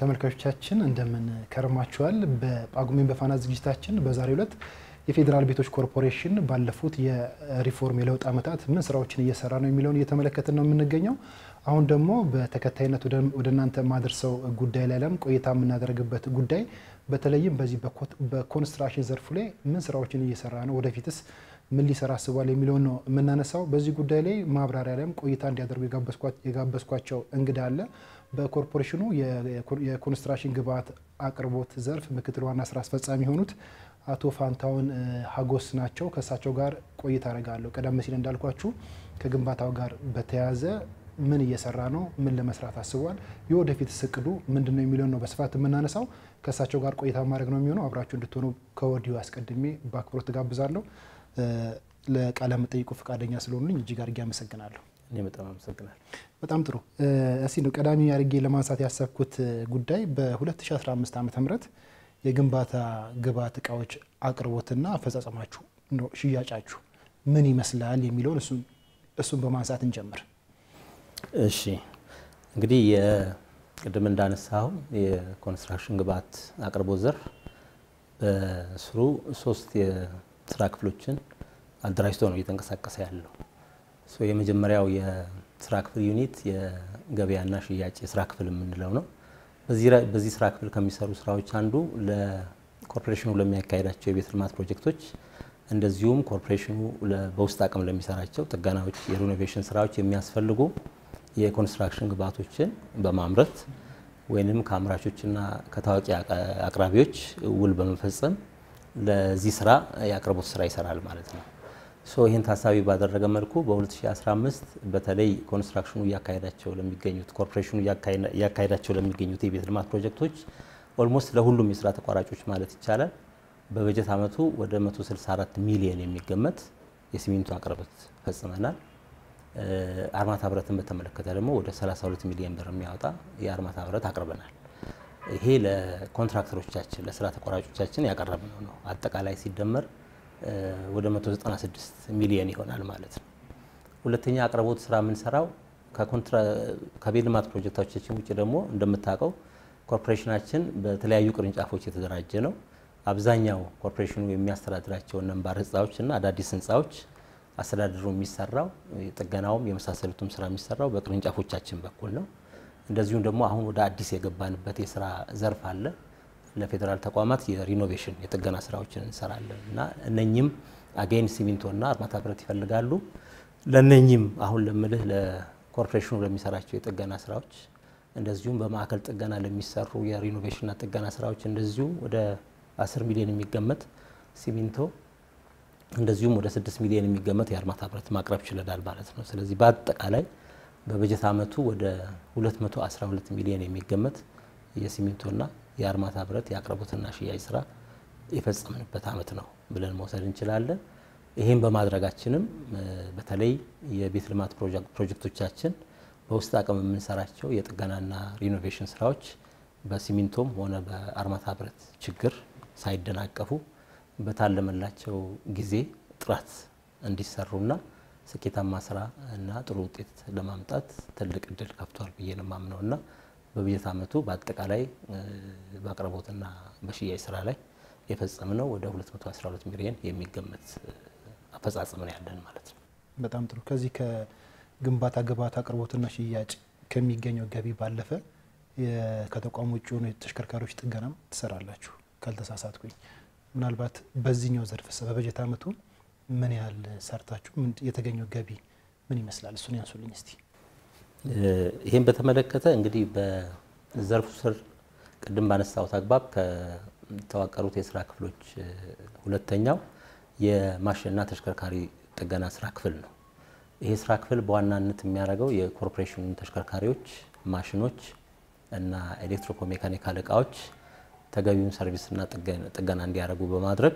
ተመልካቾቻችን እንደምን ከርማችኋል። በጳጉሜን በፋና ዝግጅታችን በዛሬው ዕለት የፌዴራል ቤቶች ኮርፖሬሽን ባለፉት የሪፎርም የለውጥ ዓመታት ምን ስራዎችን እየሰራ ነው የሚለውን እየተመለከትን ነው የምንገኘው። አሁን ደግሞ በተከታይነት ወደ እናንተ ማድረሰው ጉዳይ ላይ ለም ቆይታ የምናደርግበት ጉዳይ በተለይም በዚህ በኮንስትራክሽን ዘርፉ ላይ ምን ስራዎችን እየሰራ ነው፣ ወደፊትስ ምን ሊሰራ አስቧል የሚለውን ነው የምናነሳው። በዚህ ጉዳይ ላይ ማብራሪያ ላይም ቆይታ እንዲያደርጉ የጋበዝኳቸው እንግዳ አለ። በኮርፖሬሽኑ የኮንስትራክሽን ግብዓት አቅርቦት ዘርፍ ምክትል ዋና ስራ አስፈጻሚ የሆኑት አቶ ፋንታውን ሀጎስ ናቸው። ከእሳቸው ጋር ቆይታ አደርጋለሁ። ቀደም ሲል እንዳልኳችሁ ከግንባታው ጋር በተያያዘ ምን እየሰራ ነው፣ ምን ለመስራት አስቧል፣ የወደፊት እቅዱ ምንድን ነው የሚለውን ነው በስፋት የምናነሳው። ከእሳቸው ጋር ቆይታ ማድረግ ነው የሚሆነው። አብራችሁ እንድትሆኑ ከወዲሁ አስቀድሜ በአክብሮት ትጋብዛለሁ። ለቃለ መጠይቁ ፈቃደኛ ስለሆኑልኝ እጅግ አድርጌ አመሰግናለሁ። እኔ በጣም አመሰግናለሁ። በጣም ጥሩ። እስቲ ነው ቀዳሚ አድርጌ ለማንሳት ያሰብኩት ጉዳይ በ2015 ዓ ም የግንባታ ግብዓት እቃዎች አቅርቦትና አፈጻጸማችሁ ሽያጫችሁ ምን ይመስላል የሚለውን እሱን በማንሳት እንጀምር። እሺ እንግዲህ ቅድም እንዳነሳው የኮንስትራክሽን ግብዓት አቅርቦት ዘርፍ በስሩ ሶስት የስራ ክፍሎችን አደራጅቶ ነው እየተንቀሳቀሰ ያለው። የመጀመሪያው የስራ ክፍል ዩኒት የገበያና ሽያጭ የስራ ክፍል የምንለው ነው። በዚህ ስራ ክፍል ከሚሰሩ ስራዎች አንዱ ለኮርፖሬሽኑ ለሚያካሄዳቸው የቤት ልማት ፕሮጀክቶች እንደዚሁም ኮርፖሬሽኑ በውስጥ አቅም ለሚሰራቸው ጥገናዎች፣ የሪኖቬሽን ስራዎች የሚያስፈልጉ የኮንስትራክሽን ግብዓቶችን በማምረት ወይም ከአምራቾችና ከታዋቂ አቅራቢዎች ውል በመፈጸም ለዚህ ስራ የአቅርቦት ስራ ይሰራል ማለት ነው። ሶ ይህን ታሳቢ ባደረገ መልኩ በ2015 በተለይ ኮንስትራክሽኑ እያካሄዳቸው ለሚገኙት ኮርፖሬሽኑ እያካሄዳቸው ለሚገኙት የቤት ልማት ፕሮጀክቶች ኦልሞስት ለሁሉም የስራ ተቋራጮች ማለት ይቻላል በበጀት ዓመቱ ወደ 164 ሚሊዮን የሚገመት የሲሚንቶ አቅርቦት ፈጽመናል። አርማታ ብረትን በተመለከተ ደግሞ ወደ 32 ሚሊዮን ብር የሚያወጣ የአርማታ ብረት አቅርበናል። ይሄ ለኮንትራክተሮቻችን ለስራ ተቋራጮቻችን ያቀረብነው ነው። አጠቃላይ ሲደመር ወደ 196 ሚሊዮን ይሆናል ማለት ነው። ሁለተኛ አቅርቦት ስራ የምንሰራው ከቤት ልማት ፕሮጀክቶቻችን ውጭ ደግሞ እንደምታውቀው ኮርፖሬሽናችን በተለያዩ ቅርንጫፎች የተደራጀ ነው። አብዛኛው ኮርፖሬሽኑ የሚያስተዳድራቸው ነባር ህንፃዎች እና አዳዲስ ህንፃዎች አስተዳደሩ የሚሰራው ጥገናውም የመሳሰሉትም ስራ የሚሰራው በቅርንጫፎቻችን በኩል ነው። እንደዚሁም ደግሞ አሁን ወደ አዲስ የገባንበት የስራ ዘርፍ አለ። ለፌዴራል ተቋማት የሪኖቬሽን የጥገና ስራዎችን እንሰራለን እና እነኚህም አጌን ሲሚንቶና አርማታ ብረት ይፈልጋሉ። ለእነኚህም አሁን ለምልህ ለኮርፖሬሽኑ ለሚሰራቸው የጥገና ስራዎች እንደዚሁም በማዕከል ጥገና ለሚሰሩ የሪኖቬሽንና ጥገና ስራዎች እንደዚሁ ወደ 10 ሚሊዮን የሚገመት ሲሚንቶ እንደዚሁም ወደ 6 ሚሊዮን የሚገመት የአርማታ ብረት ማቅረብ ችለናል ማለት ነው። ስለዚህ በአጠቃላይ በበጀት ዓመቱ ወደ 212 ሚሊዮን የሚገመት የሲሚንቶና የአርማታ ብረት የአቅርቦትና ሽያጭ ስራ የፈጸምንበት ዓመት ነው ብለን መውሰድ እንችላለን። ይህም በማድረጋችንም በተለይ የቤት ልማት ፕሮጀክቶቻችን በውስጥ አቅም የምንሰራቸው የጥገናና ሪኖቬሽን ስራዎች በሲሚንቶም ሆነ በአርማታ ብረት ችግር ሳይደናቀፉ በታለመላቸው ጊዜ ጥራት እንዲሰሩና ስኬታማ ስራ እና ጥሩ ውጤት ለማምጣት ትልቅ እድል ከፍቷል ብዬ ነው የማምነው እና በበጀት ዓመቱ በአጠቃላይ በአቅርቦትና በሽያጭ ስራ ላይ የፈጸምነው ወደ 212 ሚሊዮን የሚገመት አፈጻጸም ነው ያለን ማለት ነው። በጣም ጥሩ። ከዚህ ከግንባታ ግብዓት አቅርቦትና ሽያጭ ከሚገኘው ገቢ ባለፈ ከተቋሙ ውጭ የሆኑ የተሽከርካሪዎች ጥገናም ትሰራላችሁ ካልተሳሳትኩኝ። ምናልባት በዚህኛው ዘርፍ በበጀት ዓመቱ ምን ያህል ሰርታችሁ የተገኘው ገቢ ምን ይመስላል? እሱን ያንሱልኝ እስቲ። ይህም በተመለከተ እንግዲህ በዘርፉ ስር ቅድም ባነሳሁት አግባብ ከተዋቀሩት የስራ ክፍሎች ሁለተኛው የማሽንና ተሽከርካሪ ጥገና ስራ ክፍል ነው። ይሄ ስራ ክፍል በዋናነት የሚያደርገው የኮርፖሬሽኑ ተሽከርካሪዎች፣ ማሽኖች እና ኤሌክትሮሜካኒካል እቃዎች ተገቢውን ሰርቪስና ጥገና እንዲያደርጉ በማድረግ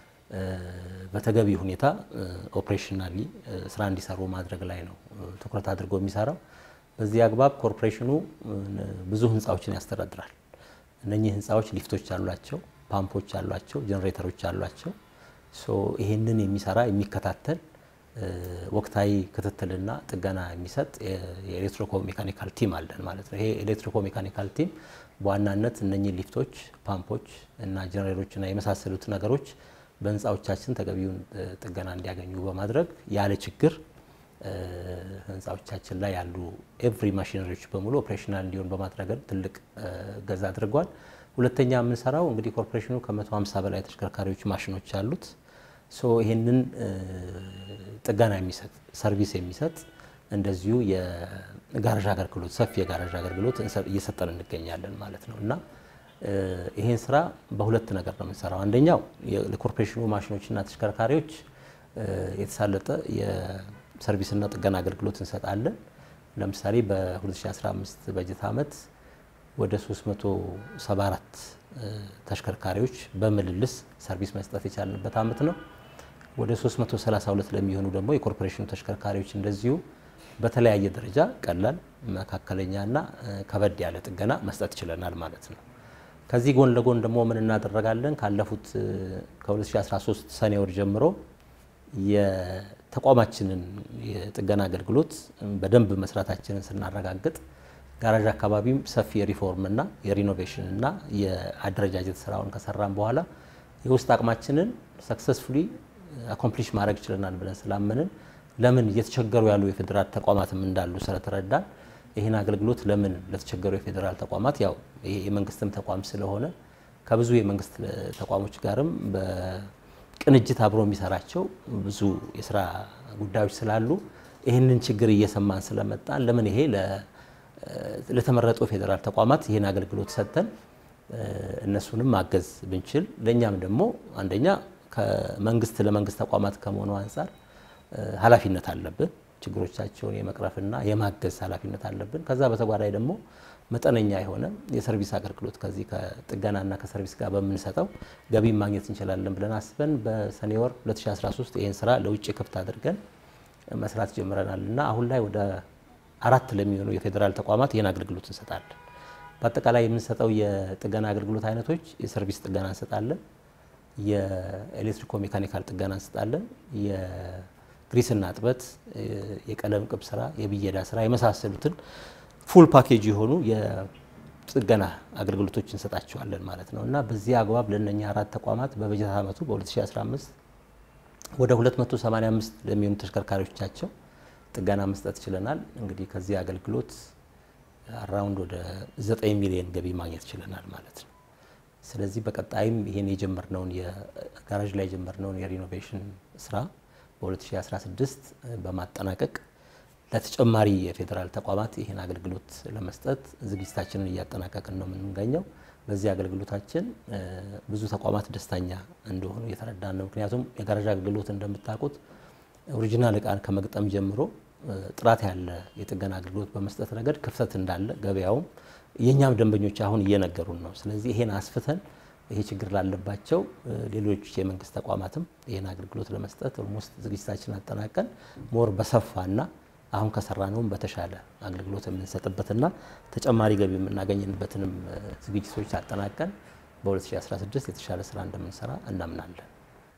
በተገቢ ሁኔታ ኦፕሬሽናሊ ስራ እንዲሰሩ ማድረግ ላይ ነው ትኩረት አድርጎ የሚሰራው። በዚህ አግባብ ኮርፖሬሽኑ ብዙ ህንፃዎችን ያስተዳድራል። እነኚህ ህንፃዎች ሊፍቶች አሏቸው፣ ፓምፖች አሏቸው፣ ጀኔሬተሮች አሏቸው። ይሄንን የሚሰራ የሚከታተል ወቅታዊ ክትትልና ጥገና የሚሰጥ የኤሌክትሪኮ ሜካኒካል ቲም አለን ማለት ነው። ይሄ ኤሌክትሪኮ ሜካኒካል ቲም በዋናነት እነኚህ ሊፍቶች፣ ፓምፖች እና ጀነሬተሮችና የመሳሰሉት ነገሮች በህንፃዎቻችን ተገቢውን ጥገና እንዲያገኙ በማድረግ ያለ ችግር ህንፃዎቻችን ላይ ያሉ ኤቭሪ ማሽነሪዎች በሙሉ ኦፕሬሽናል እንዲሆን በማድረግ ትልቅ እገዛ አድርጓል። ሁለተኛ የምንሰራው እንግዲህ ኮርፖሬሽኑ ከ150 በላይ ተሽከርካሪዎች ማሽኖች አሉት። ሶ ይህንን ጥገና የሚሰጥ ሰርቪስ የሚሰጥ እንደዚሁ የጋራዥ አገልግሎት ሰፊ የጋራዥ አገልግሎት እየሰጠን እንገኛለን ማለት ነው እና ይሄን ስራ በሁለት ነገር ነው የምንሰራው። አንደኛው ለኮርፖሬሽኑ ማሽኖችና ተሽከርካሪዎች የተሳለጠ የሰርቪስና ጥገና አገልግሎት እንሰጣለን። ለምሳሌ በ2015 በጀት ዓመት ወደ 374 ተሽከርካሪዎች በምልልስ ሰርቪስ መስጠት የቻልንበት ዓመት ነው። ወደ 332 ለሚሆኑ ደግሞ የኮርፖሬሽኑ ተሽከርካሪዎች እንደዚሁ በተለያየ ደረጃ ቀላል፣ መካከለኛና ከበድ ያለ ጥገና መስጠት ችለናል ማለት ነው። ከዚህ ጎን ለጎን ደግሞ ምን እናደረጋለን? ካለፉት ከ2013 ሰኔ ወር ጀምሮ የተቋማችንን የጥገና አገልግሎት በደንብ መስራታችንን ስናረጋግጥ ጋራዥ አካባቢም ሰፊ የሪፎርምና የሪኖቬሽን እና የአደረጃጀት ስራውን ከሰራን በኋላ የውስጥ አቅማችንን ሰክሰስፉሊ አኮምፕሊሽ ማድረግ ችለናል ብለን ስላመንን ለምን እየተቸገሩ ያሉ የፌዴራል ተቋማትም እንዳሉ ስለተረዳን ይህን አገልግሎት ለምን ለተቸገሩ የፌዴራል ተቋማት ያው ይሄ የመንግስትም ተቋም ስለሆነ ከብዙ የመንግስት ተቋሞች ጋርም በቅንጅት አብሮ የሚሰራቸው ብዙ የስራ ጉዳዮች ስላሉ ይህንን ችግር እየሰማን ስለመጣን ለምን ይሄ ለተመረጡ ፌዴራል ተቋማት ይህን አገልግሎት ሰጥተን እነሱንም ማገዝ ብንችል ለእኛም ደግሞ አንደኛ ከመንግስት ለመንግስት ተቋማት ከመሆኑ አንጻር ኃላፊነት አለብን። ችግሮቻቸውን የመቅረፍና የማገዝ ኃላፊነት አለብን። ከዛ በተጓዳኝ ደግሞ መጠነኛ የሆነ የሰርቪስ አገልግሎት ከዚህ ከጥገናና ከሰርቪስ ጋር በምንሰጠው ገቢ ማግኘት እንችላለን ብለን አስበን በሰኔ ወር 2013 ይህን ስራ ለውጭ ክፍት አድርገን መስራት ጀምረናል እና አሁን ላይ ወደ አራት ለሚሆኑ የፌዴራል ተቋማት ይህን አገልግሎት እንሰጣለን። በአጠቃላይ የምንሰጠው የጥገና አገልግሎት አይነቶች የሰርቪስ ጥገና እንሰጣለን፣ የኤሌክትሪኮ ሜካኒካል ጥገና እንሰጣለን፣ የግሪስና እጥበት፣ የቀለም ቅብ ስራ፣ የብየዳ ስራ የመሳሰሉትን ፉል ፓኬጅ የሆኑ የጥገና አገልግሎቶች እንሰጣቸዋለን ማለት ነው እና በዚህ አግባብ ለእነኛ አራት ተቋማት በበጀት ዓመቱ በ2015 ወደ 285 ለሚሆኑ ተሽከርካሪዎቻቸው ጥገና መስጠት ችለናል። እንግዲህ ከዚህ አገልግሎት አራውንድ ወደ 9 ሚሊዮን ገቢ ማግኘት ችለናል ማለት ነው። ስለዚህ በቀጣይም ይሄን የጀመርነውን የጋራዥ ላይ የጀመርነውን የሪኖቬሽን ስራ በ2016 በማጠናቀቅ ለተጨማሪ የፌዴራል ተቋማት ይህን አገልግሎት ለመስጠት ዝግጅታችንን እያጠናቀቅን ነው የምንገኘው። በዚህ አገልግሎታችን ብዙ ተቋማት ደስተኛ እንደሆኑ እየተረዳን ነው። ምክንያቱም የጋራዥ አገልግሎት እንደምታውቁት ኦሪጂናል እቃን ከመግጠም ጀምሮ ጥራት ያለ የጥገና አገልግሎት በመስጠት ረገድ ክፍተት እንዳለ ገበያውም የእኛም ደንበኞች አሁን እየነገሩን ነው። ስለዚህ ይሄን አስፍተን ይሄ ችግር ላለባቸው ሌሎች የመንግስት ተቋማትም ይህን አገልግሎት ለመስጠት ኦልሞስት ዝግጅታችን አጠናቀን ሞር በሰፋና አሁን ከሰራነውም በተሻለ አገልግሎት የምንሰጥበትና ተጨማሪ ገቢ የምናገኝበትንም ዝግጅቶች አጠናቀን በ2016 የተሻለ ስራ እንደምንሰራ እናምናለን።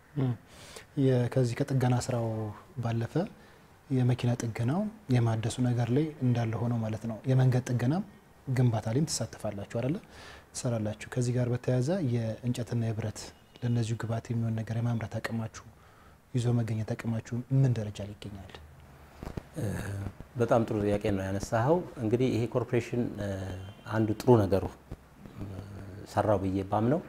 ከዚህ ከጥገና ስራው ባለፈ የመኪና ጥገናው የማደሱ ነገር ላይ እንዳለ ሆነው ማለት ነው። የመንገድ ጥገናም ግንባታ ላይም ትሳተፋላችሁ አይደለ? ትሰራላችሁ። ከዚህ ጋር በተያያዘ የእንጨትና የብረት ለእነዚሁ ግብዓት የሚሆን ነገር የማምረት አቅማችሁ ይዞ መገኘት አቅማችሁ ምን ደረጃ ላይ ይገኛል? በጣም ጥሩ ጥያቄ ነው ያነሳኸው። እንግዲህ ይሄ ኮርፖሬሽን አንዱ ጥሩ ነገሩ ሰራው ብዬ ባምነው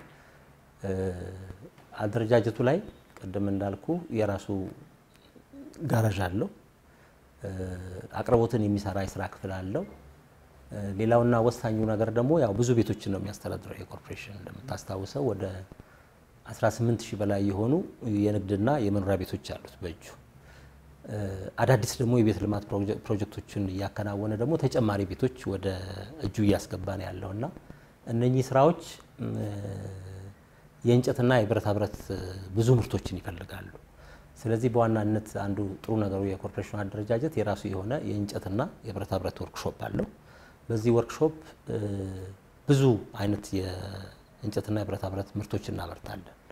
አደረጃጀቱ ላይ ቅድም እንዳልኩ የራሱ ጋራዥ አለው። አቅርቦትን የሚሰራ የስራ ክፍል አለው። ሌላውና ወሳኙ ነገር ደግሞ ያው ብዙ ቤቶችን ነው የሚያስተዳድረው የኮርፖሬሽን እንደምታስታውሰው ወደ 18 ሺህ በላይ የሆኑ የንግድና የመኖሪያ ቤቶች አሉት በእጁ አዳዲስ ደግሞ የቤት ልማት ፕሮጀክቶችን እያከናወነ ደግሞ ተጨማሪ ቤቶች ወደ እጁ እያስገባ ነው ያለው እና እነኚህ ስራዎች የእንጨትና የብረታ ብረት ብዙ ምርቶችን ይፈልጋሉ። ስለዚህ በዋናነት አንዱ ጥሩ ነገሩ የኮርፖሬሽኑ አደረጃጀት የራሱ የሆነ የእንጨትና የብረታ ብረት ወርክሾፕ አለው። በዚህ ወርክሾፕ ብዙ አይነት የእንጨትና የብረታ ብረት ምርቶች እናመርታለን።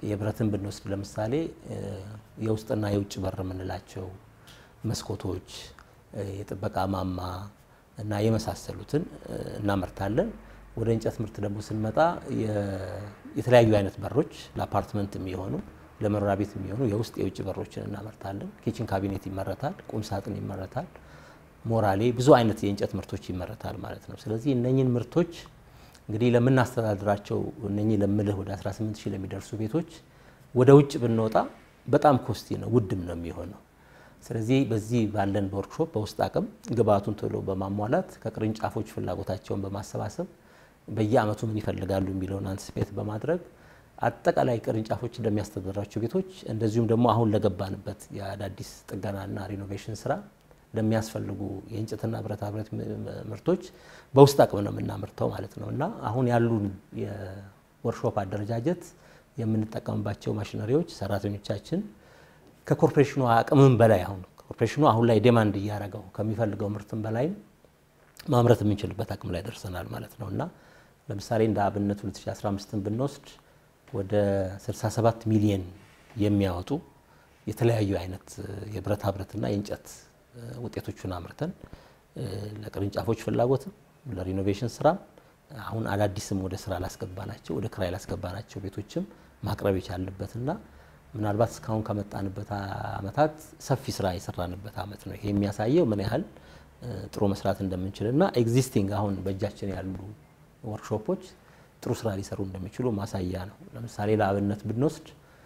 የብረትን ብንወስድ ለምሳሌ የውስጥና የውጭ በር የምንላቸው መስኮቶች፣ የጥበቃ ማማ እና የመሳሰሉትን እናመርታለን። ወደ እንጨት ምርት ደግሞ ስንመጣ የተለያዩ አይነት በሮች ለአፓርትመንት የሚሆኑ ለመኖሪያ ቤት የሚሆኑ የውስጥ የውጭ በሮችን እናመርታለን። ኪችን ካቢኔት ይመረታል፣ ቁም ሳጥን ይመረታል፣ ሞራሌ ብዙ አይነት የእንጨት ምርቶች ይመረታል ማለት ነው። ስለዚህ እነኝን ምርቶች እንግዲህ ለምናስተዳድራቸው እነኚህ ለምልህ ወደ 18 ሺህ ለሚደርሱ ቤቶች ወደ ውጭ ብንወጣ በጣም ኮስቲ ነው፣ ውድም ነው የሚሆነው። ስለዚህ በዚህ ባለን በወርክሾፕ በውስጥ አቅም ግብአቱን ቶሎ በማሟላት ከቅርንጫፎች ፍላጎታቸውን በማሰባሰብ በየአመቱ ምን ይፈልጋሉ የሚለውን አንስፔት በማድረግ አጠቃላይ ቅርንጫፎች እንደሚያስተዳድራቸው ቤቶች እንደዚሁም ደግሞ አሁን ለገባንበት የአዳዲስ ጥገናና ሪኖቬሽን ስራ ለሚያስፈልጉ የእንጨትና ብረታ ብረት ምርቶች በውስጥ አቅም ነው የምናመርተው ማለት ነው እና አሁን ያሉን የወርክሾፕ አደረጃጀት የምንጠቀምባቸው ማሽነሪዎች ሰራተኞቻችን ከኮርፖሬሽኑ አቅምም በላይ አሁን ኮርፖሬሽኑ አሁን ላይ ዴማንድ እያደረገው ከሚፈልገው ምርትም በላይም ማምረት የምንችልበት አቅም ላይ ደርሰናል ማለት ነው እና ለምሳሌ እንደ አብነት 2015ን ብንወስድ ወደ 67 ሚሊየን የሚያወጡ የተለያዩ አይነት የብረታ ብረትና የእንጨት ውጤቶቹን አምርተን ለቅርንጫፎች ፍላጎትም ለሪኖቬሽን ስራ አሁን አዳዲስም ወደ ስራ ላስገባናቸው ወደ ክራይ ላስገባናቸው ቤቶችም ማቅረብ የቻልንበትና ምናልባት እስካሁን ከመጣንበት አመታት ሰፊ ስራ የሰራንበት አመት ነው። ይሄ የሚያሳየው ምን ያህል ጥሩ መስራት እንደምንችልና ኤግዚስቲንግ አሁን በእጃችን ያሉ ወርክሾፖች ጥሩ ስራ ሊሰሩ እንደሚችሉ ማሳያ ነው። ለምሳሌ ለአብነት ብንወስድ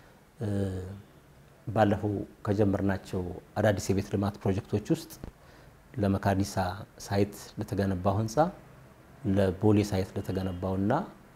ባለፈው ከጀመርናቸው አዳዲስ የቤት ልማት ፕሮጀክቶች ውስጥ ለመካኒሳ ሳይት ለተገነባው ህንፃ፣ ለቦሌ ሳይት ለተገነባውና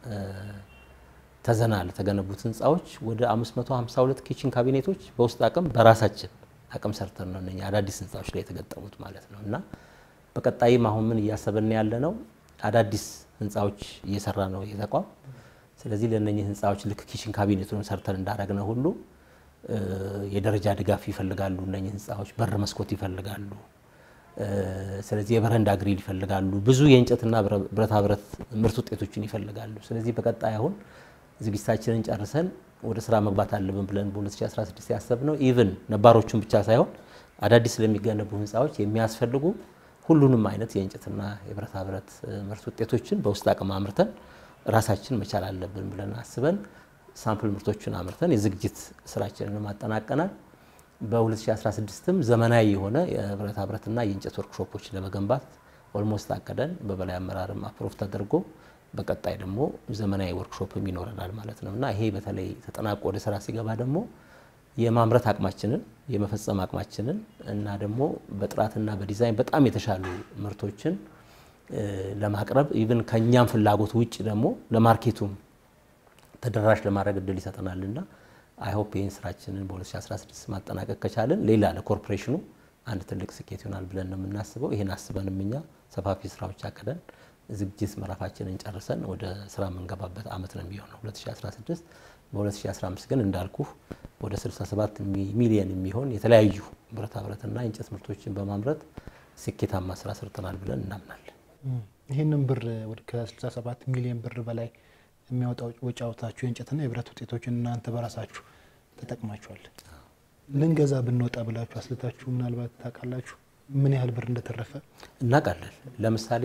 ተዘና ለተገነቡት ህንፃዎች ወደ 552 ኪችን ካቢኔቶች በውስጥ አቅም በራሳችን አቅም ሰርተን ነው እነኛ አዳዲስ ህንፃዎች ላይ የተገጠሙት ማለት ነው እና በቀጣይም አሁን ምን እያሰብን ያለ ነው አዳዲስ ህንፃዎች እየሰራ ነው የተቋም። ስለዚህ ለእነኚህ ህንፃዎች ልክ ኪችን ካቢኔቱን ሰርተን እንዳደረግነው ሁሉ የደረጃ ድጋፍ ይፈልጋሉ። እነኚህ ህንፃዎች በር መስኮት ይፈልጋሉ። ስለዚህ የበረንዳ ግሪል ይፈልጋሉ። ብዙ የእንጨትና ብረታ ብረት ምርት ውጤቶችን ይፈልጋሉ። ስለዚህ በቀጣይ አሁን ዝግጅታችንን ጨርሰን ወደ ስራ መግባት አለብን ብለን በ2016 ያሰብነው ኢቭን ነባሮቹን ብቻ ሳይሆን አዳዲስ ለሚገነቡ ህንፃዎች የሚያስፈልጉ ሁሉንም አይነት የእንጨትና የብረታ ብረት ምርት ውጤቶችን በውስጥ አቅም አምርተን ራሳችን መቻል አለብን ብለን አስበን ሳምፕል ምርቶችን አምርተን የዝግጅት ስራችንን አጠናቀናል። በ2016ም ዘመናዊ የሆነ የብረታ ብረትና የእንጨት ወርክሾፖች ለመገንባት ኦልሞስት አቀደን በበላይ አመራርም አፕሮቭ ተደርጎ በቀጣይ ደግሞ ዘመናዊ ወርክሾፕም ይኖረናል ማለት ነው እና ይሄ በተለይ ተጠናቆ ወደ ስራ ሲገባ ደግሞ የማምረት አቅማችንን የመፈጸም አቅማችንን እና ደግሞ በጥራትና በዲዛይን በጣም የተሻሉ ምርቶችን ለማቅረብ ኢቭን ከእኛም ፍላጎት ውጭ ደግሞ ለማርኬቱም ተደራሽ ለማድረግ እድል ይሰጠናል እና አይሆፕ ይህን ስራችንን በ2016 ማጠናቀቅ ከቻልን ሌላ ለኮርፖሬሽኑ አንድ ትልቅ ስኬት ይሆናል ብለን ነው የምናስበው። ይህን አስበንም እኛ ሰፋፊ ስራዎች አቅደን ዝግጅት ምዕራፋችንን ጨርሰን ወደ ስራ የምንገባበት አመት ነው የሚሆነው 2016። በ2015 ግን እንዳልኩ ወደ 67 ሚሊየን የሚሆን የተለያዩ ብረታ ብረትና የእንጨት ምርቶችን በማምረት ስኬታማ ስራ ሰርተናል ብለን እናምናለን። ይህንን ብር ከ67 ሚሊዮን ብር በላይ የሚያወጣ ወጪ አውጥታችሁ የእንጨትና የብረት ውጤቶችን እናንተ በራሳችሁ ተጠቅማችኋል። ልንገዛ ብንወጣ ብላችሁ አስልታችሁ ምናልባት ታውቃላችሁ ምን ያህል ብር እንደተረፈ? እናውቃለን። ለምሳሌ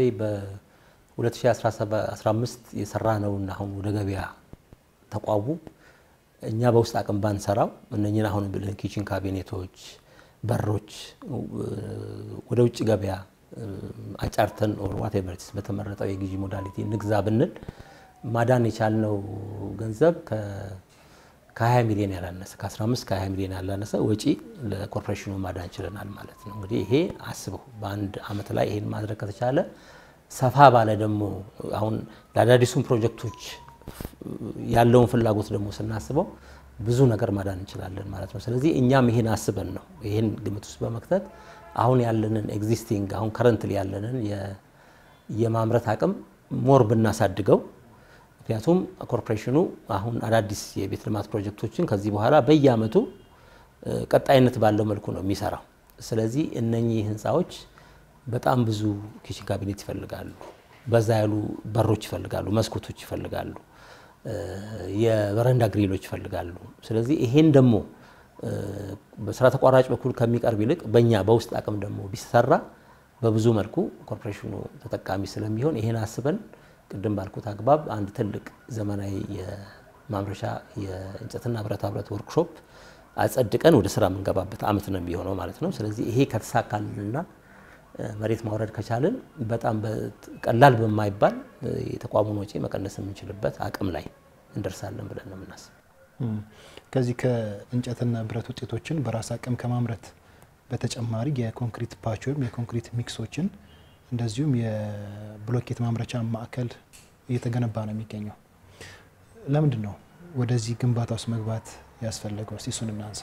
በ2015 የሰራ ነውና አሁን ወደ ገበያ ተቋሙ እኛ በውስጥ አቅም ባንሰራው እነኝን አሁን ብለን ኪችን ካቢኔቶች፣ በሮች ወደ ውጭ ገበያ አጫርተን ኦር ዋቴቨር በተመረጠው የግዢ ሞዳሊቲ ንግዛ ብንል ማዳን የቻልነው ገንዘብ ከ20 ሚሊዮን ያላነሰ ከ15 ከ20 ሚሊዮን ያላነሰ ወጪ ለኮርፖሬሽኑ ማዳን ችለናል ማለት ነው። እንግዲህ ይሄ አስበው በአንድ አመት ላይ ይሄን ማድረግ ከተቻለ ሰፋ ባለ ደግሞ አሁን ለአዳዲሱም ፕሮጀክቶች ያለውን ፍላጎት ደግሞ ስናስበው ብዙ ነገር ማዳን እንችላለን ማለት ነው። ስለዚህ እኛም ይሄን አስበን ነው ይሄን ግምት ውስጥ በመክተት አሁን ያለንን ኤግዚስቲንግ አሁን ከረንትሊ ያለንን የማምረት አቅም ሞር ብናሳድገው ምክንያቱም ኮርፖሬሽኑ አሁን አዳዲስ የቤት ልማት ፕሮጀክቶችን ከዚህ በኋላ በየአመቱ ቀጣይነት ባለው መልኩ ነው የሚሰራው። ስለዚህ እነኚህ ህንፃዎች በጣም ብዙ ኪችን ካቢኔት ይፈልጋሉ፣ በዛ ያሉ በሮች ይፈልጋሉ፣ መስኮቶች ይፈልጋሉ። የበረንዳ ግሪሎች ይፈልጋሉ። ስለዚህ ይሄን ደግሞ በስራ ተቋራጭ በኩል ከሚቀርብ ይልቅ በእኛ በውስጥ አቅም ደግሞ ቢሰራ በብዙ መልኩ ኮርፖሬሽኑ ተጠቃሚ ስለሚሆን ይሄን አስበን ቅድም ባልኩት አግባብ አንድ ትልቅ ዘመናዊ የማምረቻ የእንጨትና ብረታ ብረት ወርክሾፕ አጸድቀን ወደ ስራ የምንገባበት አመት ነው የሚሆነው ማለት ነው። ስለዚህ ይሄ ከተሳካልንና መሬት ማውረድ ከቻልን በጣም ቀላል በማይባል የተቋሙን ወጪ መቀነስ የምንችልበት አቅም ላይ እንደርሳለን ብለን ነው የምናስብ። ከዚህ ከእንጨትና ብረት ውጤቶችን በራስ አቅም ከማምረት በተጨማሪ የኮንክሪት ፓች ወይም የኮንክሪት ሚክሶችን እንደዚሁም የብሎኬት ማምረቻ ማዕከል እየተገነባ ነው የሚገኘው። ለምንድን ነው ወደዚህ ግንባታ ውስጥ መግባት ያስፈለገው? እስቲ እሱን እናንሳ።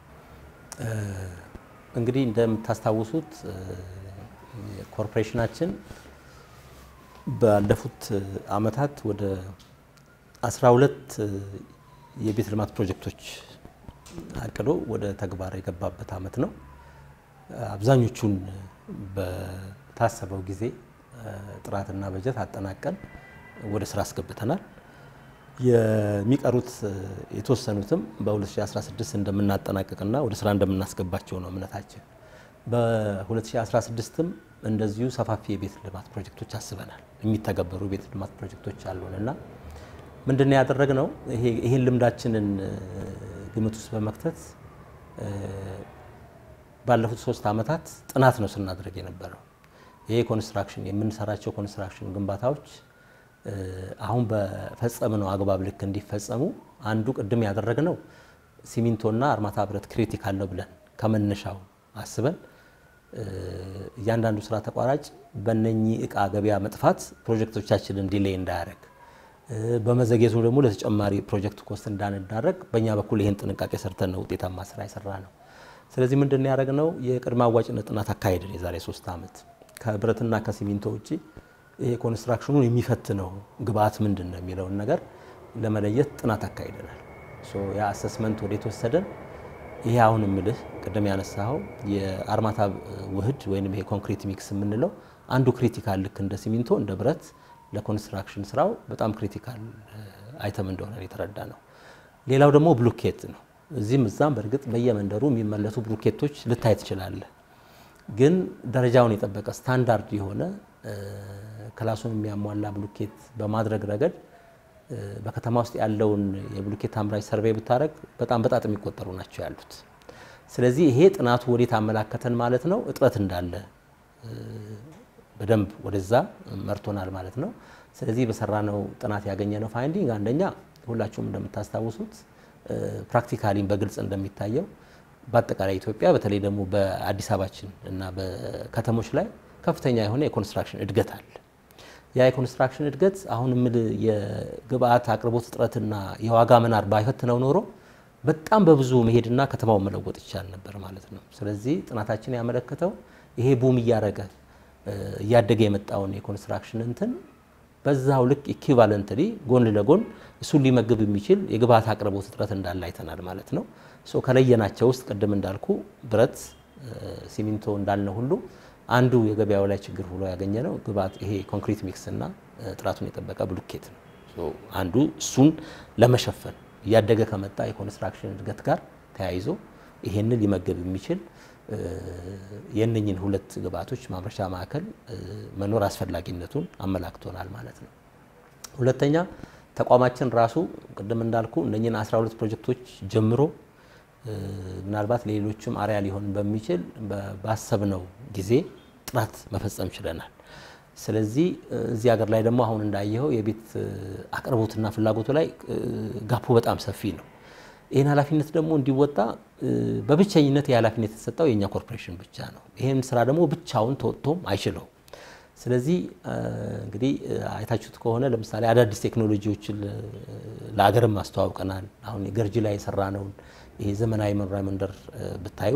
እንግዲህ እንደምታስታውሱት ኮርፖሬሽናችን ባለፉት አመታት ወደ 12 የቤት ልማት ፕሮጀክቶች አቅዶ ወደ ተግባር የገባበት አመት ነው። አብዛኞቹን በታሰበው ጊዜ ጥራትና በጀት አጠናቀን ወደ ስራ አስገብተናል። የሚቀሩት የተወሰኑትም በ2016 እንደምናጠናቀቅና ወደ ስራ እንደምናስገባቸው ነው እምነታችን። በ2016ም እንደዚሁ ሰፋፊ የቤት ልማት ፕሮጀክቶች አስበናል። የሚተገበሩ የቤት ልማት ፕሮጀክቶች አሉን እና ምንድን ነው ያደረግነው? ይሄን ልምዳችንን ግምት ውስጥ በመክተት ባለፉት ሶስት ዓመታት ጥናት ነው ስናደርግ የነበረው። ይሄ ኮንስትራክሽን የምንሰራቸው ኮንስትራክሽን ግንባታዎች አሁን በፈጸምነው አግባብ ልክ እንዲፈጸሙ አንዱ ቅድም ያደረግነው ሲሚንቶና አርማታ ብረት ክሪቲካል ነው ብለን ከመነሻው አስበን እያንዳንዱ ስራ ተቋራጭ በነኚህ እቃ ገበያ መጥፋት ፕሮጀክቶቻችንን ዲሌይ እንዳያደርግ በመዘግየቱ ደግሞ ለተጨማሪ ፕሮጀክት ኮስት እንዳንዳረግ በእኛ በኩል ይህን ጥንቃቄ ሰርተን ነው ውጤታማ ስራ የሰራ ነው። ስለዚህ ምንድን ነው ያደረግነው? የቅድመ አዋጭነት ጥናት አካሄድን የዛሬ ሶስት ዓመት ከብረትና ከሲሚንቶ ውጭ ይሄ ኮንስትራክሽኑን የሚፈትነው ግብአት ምንድን ነው የሚለውን ነገር ለመለየት ጥናት አካሂደናል። ያ አሰስመንት ወደ የተወሰደን ይሄ አሁን ምልህ ቅድም ያነሳኸው የአርማታ ውህድ ወይም ይሄ ኮንክሪት ሚክስ የምንለው አንዱ ክሪቲካል ልክ እንደ ሲሚንቶ እንደ ብረት ለኮንስትራክሽን ስራው በጣም ክሪቲካል አይተም እንደሆነ የተረዳ ነው። ሌላው ደግሞ ብሎኬት ነው። እዚህም እዛም በእርግጥ በየመንደሩ የሚመለሱ ብሎኬቶች ልታይ ትችላለህ። ግን ደረጃውን የጠበቀ ስታንዳርድ የሆነ ክላሱን የሚያሟላ ብሎኬት በማድረግ ረገድ በከተማ ውስጥ ያለውን የብሎኬት አምራች ሰርቬይ ብታደረግ በጣም በጣት የሚቆጠሩ ናቸው ያሉት። ስለዚህ ይሄ ጥናቱ ወዴት አመላከተን ማለት ነው እጥረት እንዳለ በደንብ ወደዛ መርቶናል ማለት ነው። ስለዚህ በሰራነው ጥናት ያገኘነው ፋይንዲንግ አንደኛ ሁላችሁም እንደምታስታውሱት ፕራክቲካሊም በግልጽ እንደሚታየው በአጠቃላይ ኢትዮጵያ በተለይ ደግሞ በአዲስ አበባችን እና በከተሞች ላይ ከፍተኛ የሆነ የኮንስትራክሽን እድገት አለ። ያ የኮንስትራክሽን እድገት አሁን ምል የግብአት አቅርቦት እጥረትና የዋጋ መናር ባይፈትነው ኖሮ በጣም በብዙ መሄድና ከተማውን መለወጥ ይቻል ነበር ማለት ነው። ስለዚህ ጥናታችን ያመለከተው ይሄ ቡም እያደረገ እያደገ የመጣውን የኮንስትራክሽን እንትን በዛው ልክ ኢኩቫለንትሊ ጎን ለጎን እሱን ሊመግብ የሚችል የግብአት አቅርቦት እጥረት እንዳለ አይተናል ማለት ነው። ሶ ከለየናቸው ውስጥ ቅድም እንዳልኩ ብረት፣ ሲሚንቶ እንዳልነ ሁሉ አንዱ የገበያው ላይ ችግር ብሎ ያገኘ ነው ግብአት ይሄ ኮንክሪት ሚክስ እና ጥራቱን የጠበቀ ብሎኬት ነው። አንዱ እሱን ለመሸፈን እያደገ ከመጣ የኮንስትራክሽን እድገት ጋር ተያይዞ ይሄንን ሊመገብ የሚችል የእነኝን ሁለት ግብአቶች ማምረቻ ማዕከል መኖር አስፈላጊነቱን አመላክቶናል ማለት ነው። ሁለተኛ ተቋማችን ራሱ ቅድም እንዳልኩ እነኝን 12 ፕሮጀክቶች ጀምሮ ምናልባት ለሌሎችም አርያ ሊሆን በሚችል ባሰብነው ጊዜ ጥራት መፈጸም ችለናል። ስለዚህ እዚህ ሀገር ላይ ደግሞ አሁን እንዳየኸው የቤት አቅርቦትና ፍላጎቱ ላይ ጋፑ በጣም ሰፊ ነው። ይህን ኃላፊነት ደግሞ እንዲወጣ በብቸኝነት የኃላፊነት የተሰጠው የእኛ ኮርፖሬሽን ብቻ ነው። ይህን ስራ ደግሞ ብቻውን ተወጥቶም አይችለውም። ስለዚህ እንግዲህ አይታችሁት ከሆነ ለምሳሌ አዳዲስ ቴክኖሎጂዎችን ለሀገርም አስተዋውቀናል። አሁን የገርጂ ላይ የሰራነውን ይሄ ዘመናዊ መኖሪያ መንደር ብታዩ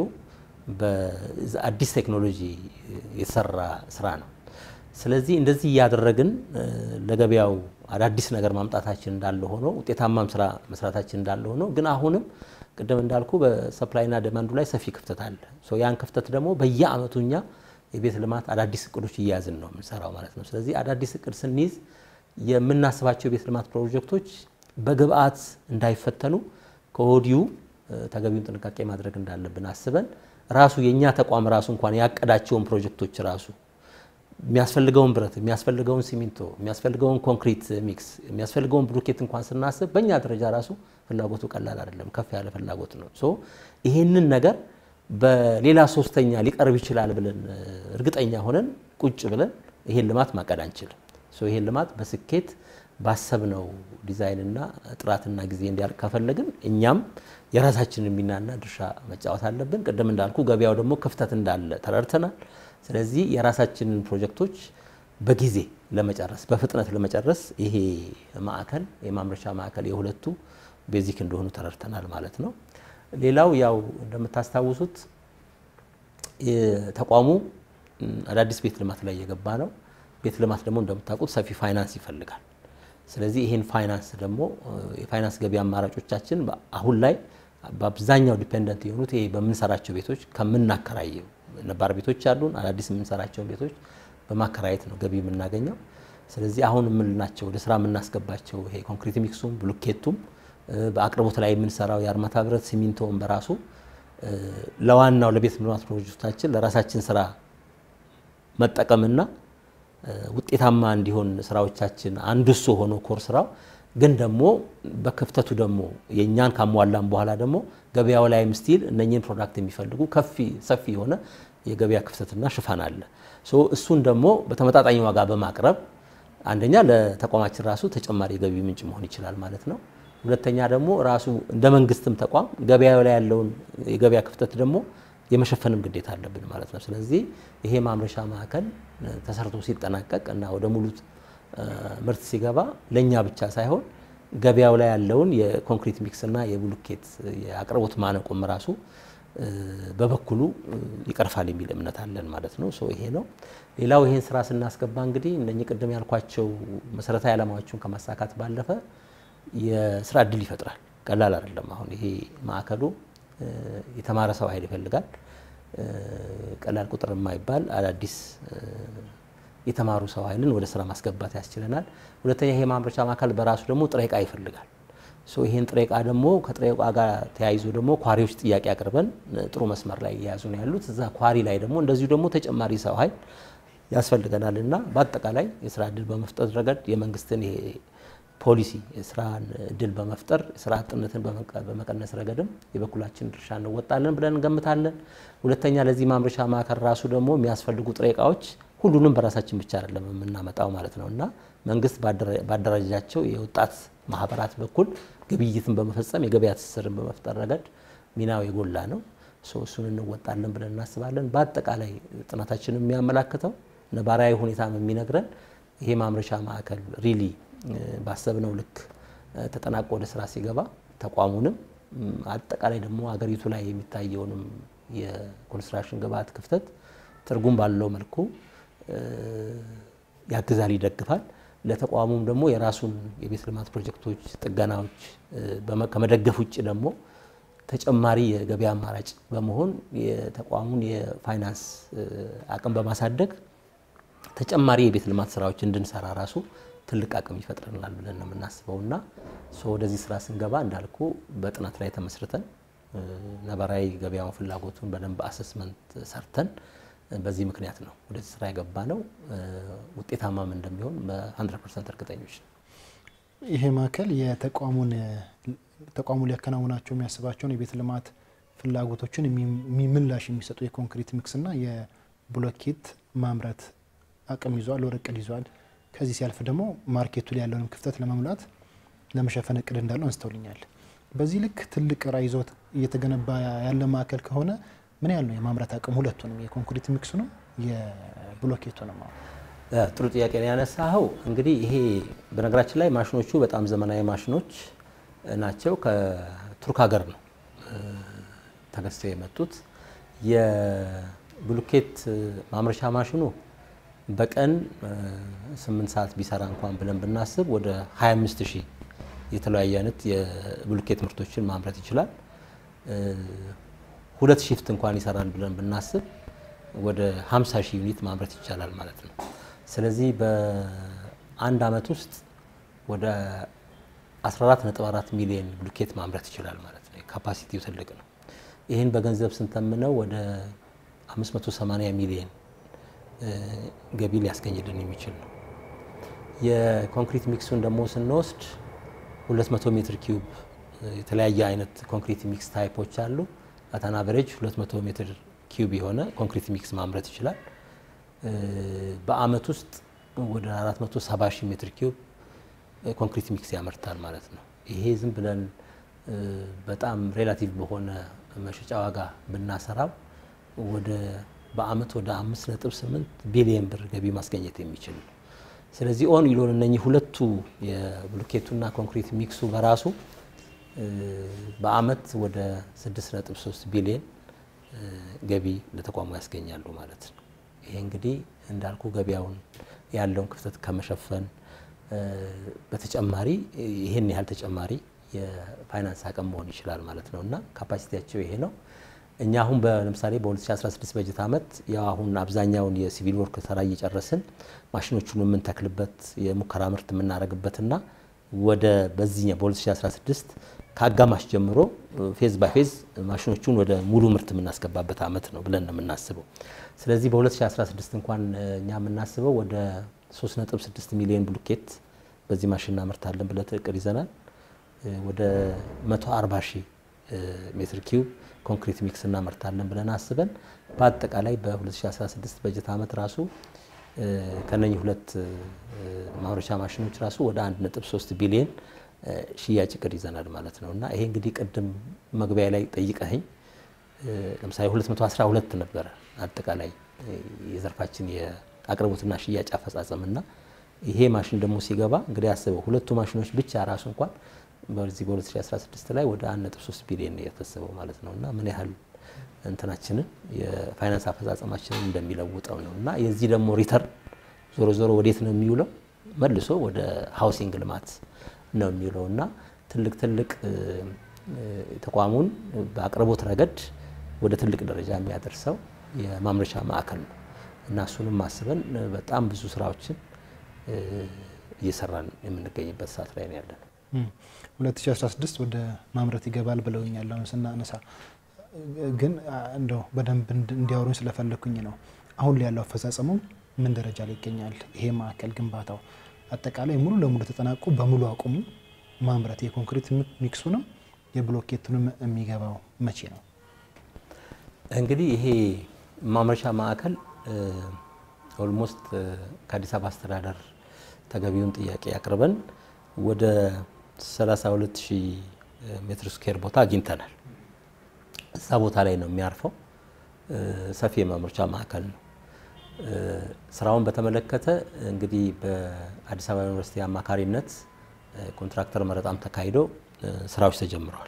በአዲስ ቴክኖሎጂ የተሰራ ስራ ነው። ስለዚህ እንደዚህ እያደረግን ለገበያው አዳዲስ ነገር ማምጣታችን እንዳለ ሆኖ ውጤታማም ስራ መስራታችን እንዳለ ሆኖ ግን አሁንም ቅድም እንዳልኩ በሰፕላይና ደማንዱ ላይ ሰፊ ክፍተት አለ። ያን ክፍተት ደግሞ በየአመቱ እኛ የቤት ልማት አዳዲስ እቅዶች እያያዝን ነው የምንሰራው ማለት ነው። ስለዚህ አዳዲስ እቅድ ስንይዝ የምናስባቸው የቤት ልማት ፕሮጀክቶች በግብአት እንዳይፈተኑ ከወዲሁ ተገቢውን ጥንቃቄ ማድረግ እንዳለብን አስበን ራሱ የእኛ ተቋም ራሱ እንኳን ያቀዳቸውን ፕሮጀክቶች ራሱ የሚያስፈልገውን ብረት፣ የሚያስፈልገውን ሲሚንቶ፣ የሚያስፈልገውን ኮንክሪት ሚክስ፣ የሚያስፈልገውን ብሎኬት እንኳን ስናስብ በእኛ ደረጃ ራሱ ፍላጎቱ ቀላል አይደለም፣ ከፍ ያለ ፍላጎት ነው። ሶ ይሄንን ነገር በሌላ ሶስተኛ ሊቀርብ ይችላል ብለን እርግጠኛ ሆነን ቁጭ ብለን ይሄን ልማት ማቀድ አንችልም። ሶ ይሄን ልማት በስኬት ባሰብነው ዲዛይንና ጥራትና ጊዜ እንዲያልቅ ከፈለግን እኛም የራሳችንን ሚናና ድርሻ መጫወት አለብን። ቅድም እንዳልኩ ገበያው ደግሞ ክፍተት እንዳለ ተረድተናል። ስለዚህ የራሳችንን ፕሮጀክቶች በጊዜ ለመጨረስ በፍጥነት ለመጨረስ ይሄ ማዕከል የማምረቻ ማዕከል የሁለቱ ቤዚክ እንደሆኑ ተረድተናል ማለት ነው። ሌላው ያው እንደምታስታውሱት ተቋሙ አዳዲስ ቤት ልማት ላይ እየገባ ነው። ቤት ልማት ደግሞ እንደምታውቁት ሰፊ ፋይናንስ ይፈልጋል። ስለዚህ ይህን ፋይናንስ ደግሞ የፋይናንስ ገቢ አማራጮቻችን አሁን ላይ በአብዛኛው ዲፔንደንት የሆኑት ይሄ በምንሰራቸው ቤቶች ከምናከራየው ነባር ቤቶች አሉን። አዳዲስ የምንሰራቸውን ቤቶች በማከራየት ነው ገቢ የምናገኘው። ስለዚህ አሁን የምንላቸው ወደ ስራ የምናስገባቸው ይሄ ኮንክሪት ሚክሱም ብሎኬቱም በአቅርቦት ላይ የምንሰራው የአርማታ ብረት ሲሚንቶውን በራሱ ለዋናው ለቤት ልማት ፕሮጀክታችን ለራሳችን ስራ መጠቀምና ውጤታማ እንዲሆን ስራዎቻችን አንዱ እሱ ሆኖ ኮር ስራው ግን ደግሞ በክፍተቱ ደግሞ የእኛን ካሟላን በኋላ ደግሞ ገበያው ላይም ስቲል እነኚህን ፕሮዳክት የሚፈልጉ ከፊ ሰፊ የሆነ የገበያ ክፍተትና ሽፋን አለ። ሶ እሱን ደግሞ በተመጣጣኝ ዋጋ በማቅረብ አንደኛ ለተቋማችን ራሱ ተጨማሪ የገቢ ምንጭ መሆን ይችላል ማለት ነው። ሁለተኛ ደግሞ ራሱ እንደ መንግስትም ተቋም ገበያው ላይ ያለውን የገበያ ክፍተት ደግሞ የመሸፈንም ግዴታ አለብን ማለት ነው። ስለዚህ ይሄ ማምረቻ ማዕከል ተሰርቶ ሲጠናቀቅ እና ወደ ሙሉ ምርት ሲገባ ለእኛ ብቻ ሳይሆን ገበያው ላይ ያለውን የኮንክሪት ሚክስ እና የብሎኬት የአቅርቦት ማነቆም ራሱ በበኩሉ ይቀርፋል የሚል እምነት አለን ማለት ነው። ሶ ይሄ ነው። ሌላው ይሄን ስራ ስናስገባ እንግዲህ እነኚህ ቅድም ያልኳቸው መሰረታዊ ዓላማዎቹን ከማሳካት ባለፈ የስራ እድል ይፈጥራል። ቀላል አይደለም። አሁን ይሄ ማዕከሉ የተማረ ሰው ኃይል ይፈልጋል። ቀላል ቁጥር የማይባል አዳዲስ የተማሩ ሰው ኃይልን ወደ ስራ ማስገባት ያስችለናል። ሁለተኛ ይሄ ማምረቻ ማዕከል በራሱ ደግሞ ጥሬ ዕቃ ይፈልጋል። ይሄን ጥሬ ዕቃ ደግሞ ከጥሬ ዕቃ ጋር ተያይዞ ደግሞ ኳሪዎች ጥያቄ አቅርበን ጥሩ መስመር ላይ እየያዙ ነው ያሉት። እዛ ኳሪ ላይ ደግሞ እንደዚሁ ደግሞ ተጨማሪ ሰው ኃይል ያስፈልገናል እና በአጠቃላይ የስራ እድል በመፍጠር ረገድ የመንግስትን ይሄ ፖሊሲ የስራን እድል በመፍጠር ስራ አጥነትን በመቀነስ ረገድም የበኩላችን ድርሻ እንወጣለን ብለን እንገምታለን። ሁለተኛ ለዚህ ማምረቻ ማዕከል ራሱ ደግሞ የሚያስፈልጉ ጥሬ ዕቃዎች ሁሉንም በራሳችን ብቻ አይደለም የምናመጣው ማለት ነው እና መንግስት ባደራጃቸው የወጣት ማህበራት በኩል ግብይትን በመፈጸም የገበያ ትስስርን በመፍጠር ረገድ ሚናው የጎላ ነው። እሱን እንወጣለን ብለን እናስባለን። በአጠቃላይ ጥናታችን የሚያመላክተው ነባራዊ ሁኔታም የሚነግረን ይሄ ማምረቻ ማዕከል ሪሊ ባሰብነው ልክ ተጠናቆ ወደ ስራ ሲገባ ተቋሙንም አጠቃላይ ደግሞ አገሪቱ ላይ የሚታየውንም የኮንስትራክሽን ግብዓት ክፍተት ትርጉም ባለው መልኩ ያግዛል፣ ይደግፋል። ለተቋሙም ደግሞ የራሱን የቤት ልማት ፕሮጀክቶች፣ ጥገናዎች ከመደገፍ ውጭ ደግሞ ተጨማሪ የገበያ አማራጭ በመሆን የተቋሙን የፋይናንስ አቅም በማሳደግ ተጨማሪ የቤት ልማት ስራዎች እንድንሰራ ራሱ ትልቅ አቅም ይፈጥረናል ብለን ነው የምናስበው እና ወደዚህ ስራ ስንገባ እንዳልኩ በጥናት ላይ ተመስርተን ነባራዊ ገበያውን ፍላጎቱን በደንብ አሰስመንት ሰርተን በዚህ ምክንያት ነው ወደዚህ ስራ የገባ ነው። ውጤታማም እንደሚሆን በ100 ፐርሰንት እርግጠኞች ነው። ይሄ ማዕከል የተቋሙን ተቋሙ ሊያከናውናቸው የሚያስባቸውን የቤት ልማት ፍላጎቶችን ምላሽ የሚሰጡ የኮንክሪት ሚክስና የብሎኬት ማምረት አቅም ይዟል፣ ወር እቅድ ይዟል። ከዚህ ሲያልፍ ደግሞ ማርኬቱ ላይ ያለውን ክፍተት ለመሙላት ለመሸፈን እቅድ እንዳለው አንስተውልኛል። በዚህ ልክ ትልቅ ራዕይ ይዞ እየተገነባ ያለ ማዕከል ከሆነ ምን ያህል ነው የማምረት አቅም ሁለቱንም የኮንክሪት ሚክሱንም የብሎኬቱንም? ጥሩ ጥያቄ ነው ያነሳኸው። እንግዲህ ይሄ በነገራችን ላይ ማሽኖቹ በጣም ዘመናዊ ማሽኖች ናቸው። ከቱርክ ሀገር ነው ተገዝተው የመጡት። የብሎኬት ማምረቻ ማሽኑ በቀን ስምንት ሰዓት ቢሰራ እንኳን ብለን ብናስብ ወደ 25 ሺህ የተለያየ አይነት የብሎኬት ምርቶችን ማምረት ይችላል። ሁለት ሺፍት እንኳን ይሰራል ብለን ብናስብ ወደ 50 ሺህ ዩኒት ማምረት ይቻላል ማለት ነው። ስለዚህ በአንድ አመት ውስጥ ወደ 14.4 ሚሊዮን ብሎኬት ማምረት ይችላል ማለት ነው። ካፓሲቲው ትልቅ ነው። ይህን በገንዘብ ስንተምነው ወደ 580 ሚሊዮን ገቢ ሊያስገኝልን የሚችል ነው። የኮንክሪት ሚክሱን ደግሞ ስንወስድ 200 ሜትር ኪዩብ የተለያየ አይነት ኮንክሪት ሚክስ ታይፖች አሉ። አታን አቨሬጅ 200 ሜትር ኪዩብ የሆነ ኮንክሪት ሚክስ ማምረት ይችላል። በአመት ውስጥ ወደ 470 ሺህ ሜትር ኪዩብ ኮንክሪት ሚክስ ያመርታል ማለት ነው። ይሄ ዝም ብለን በጣም ሬላቲቭ በሆነ መሸጫ ዋጋ ብናሰራው ወደ በአመት ወደ 5.8 ቢሊየን ብር ገቢ ማስገኘት የሚችል ነው። ስለዚህ ኦን ይሎን እነኚህ ሁለቱ የብሎኬቱና ኮንክሪት ሚክሱ በራሱ በአመት ወደ 6.3 ቢሊየን ገቢ ለተቋሙ ያስገኛሉ ማለት ነው። ይሄ እንግዲህ እንዳልኩ ገበያውን ያለውን ክፍተት ከመሸፈን በተጨማሪ ይሄን ያህል ተጨማሪ የፋይናንስ አቅም መሆን ይችላል ማለት ነው እና ካፓሲቲያቸው ይሄ ነው። እኛ አሁን ለምሳሌ በ2016 በጀት ዓመት ያው አሁን አብዛኛውን የሲቪል ወርክ ስራ እየጨረስን ማሽኖቹን የምንተክልበት የሙከራ ምርት የምናደርግበትና ወደ በዚህኛው በ2016 ከአጋማሽ ጀምሮ ፌዝ ባይ ፌዝ ማሽኖቹን ወደ ሙሉ ምርት የምናስገባበት ዓመት ነው ብለን ነው የምናስበው። ስለዚህ በ2016 እንኳን እኛ የምናስበው ወደ 3.6 ሚሊዮን ብሎኬት በዚህ ማሽን እናመርታለን ብለን እቅድ ይዘናል። ወደ 140 ሺህ ሜትር ኪዩብ ኮንክሪት ሚክስ እናመርታለን ብለን አስበን በአጠቃላይ በ2016 በጀት ዓመት ራሱ ከነኚህ ሁለት ማምረቻ ማሽኖች ራሱ ወደ 1.3 ቢሊዮን ሽያጭ እቅድ ይዘናል ማለት ነው እና ይሄ እንግዲህ ቅድም መግቢያ ላይ ጠይቀኸኝ ለምሳሌ 212 ነበረ አጠቃላይ የዘርፋችን የአቅርቦትና ሽያጭ አፈጻጸም እና ይሄ ማሽን ደግሞ ሲገባ እንግዲህ አስበው ሁለቱ ማሽኖች ብቻ ራሱ እንኳን በዚህ በ2016 ላይ ወደ 1.3 ቢሊዮን የፈሰበው ማለት ነው እና ምን ያህል እንትናችንን የፋይናንስ አፈጻጸማችንን እንደሚለውጠው ነው እና የዚህ ደግሞ ሪተርን ዞሮ ዞሮ ወዴት ነው የሚውለው? መልሶ ወደ ሃውሲንግ ልማት ነው የሚውለው እና ትልቅ ትልቅ ተቋሙን በአቅርቦት ረገድ ወደ ትልቅ ደረጃ የሚያደርሰው የማምረቻ ማዕከል ነው እና እሱንም ማስበን በጣም ብዙ ስራዎችን እየሰራን የምንገኝበት ሰዓት ላይ ነው ያለነው። 2016 ወደ ማምረት ይገባል ብለውኛል። አሁን ስናነሳ ግን እንደው በደንብ እንዲያወሩኝ ስለፈለግኩኝ ነው። አሁን ላይ ያለው አፈጻጸሙ ምን ደረጃ ላይ ይገኛል? ይሄ ማዕከል ግንባታው አጠቃላይ ሙሉ ለሙሉ ተጠናቆ በሙሉ አቁሙ ማምረት የኮንክሪት ሚክሱንም የብሎኬቱንም የሚገባው መቼ ነው? እንግዲህ ይሄ ማምረቻ ማዕከል ኦልሞስት ከአዲስ አበባ አስተዳደር ተገቢውን ጥያቄ አቅርበን ወደ 32000 ሜትር ስኩዌር ቦታ አግኝተናል። እዛ ቦታ ላይ ነው የሚያርፈው። ሰፊ የማምረቻ ማዕከል ነው። ስራውን በተመለከተ እንግዲህ በአዲስ አበባ ዩኒቨርሲቲ አማካሪነት ኮንትራክተር መረጣም ተካሂዶ ስራዎች ተጀምረዋል።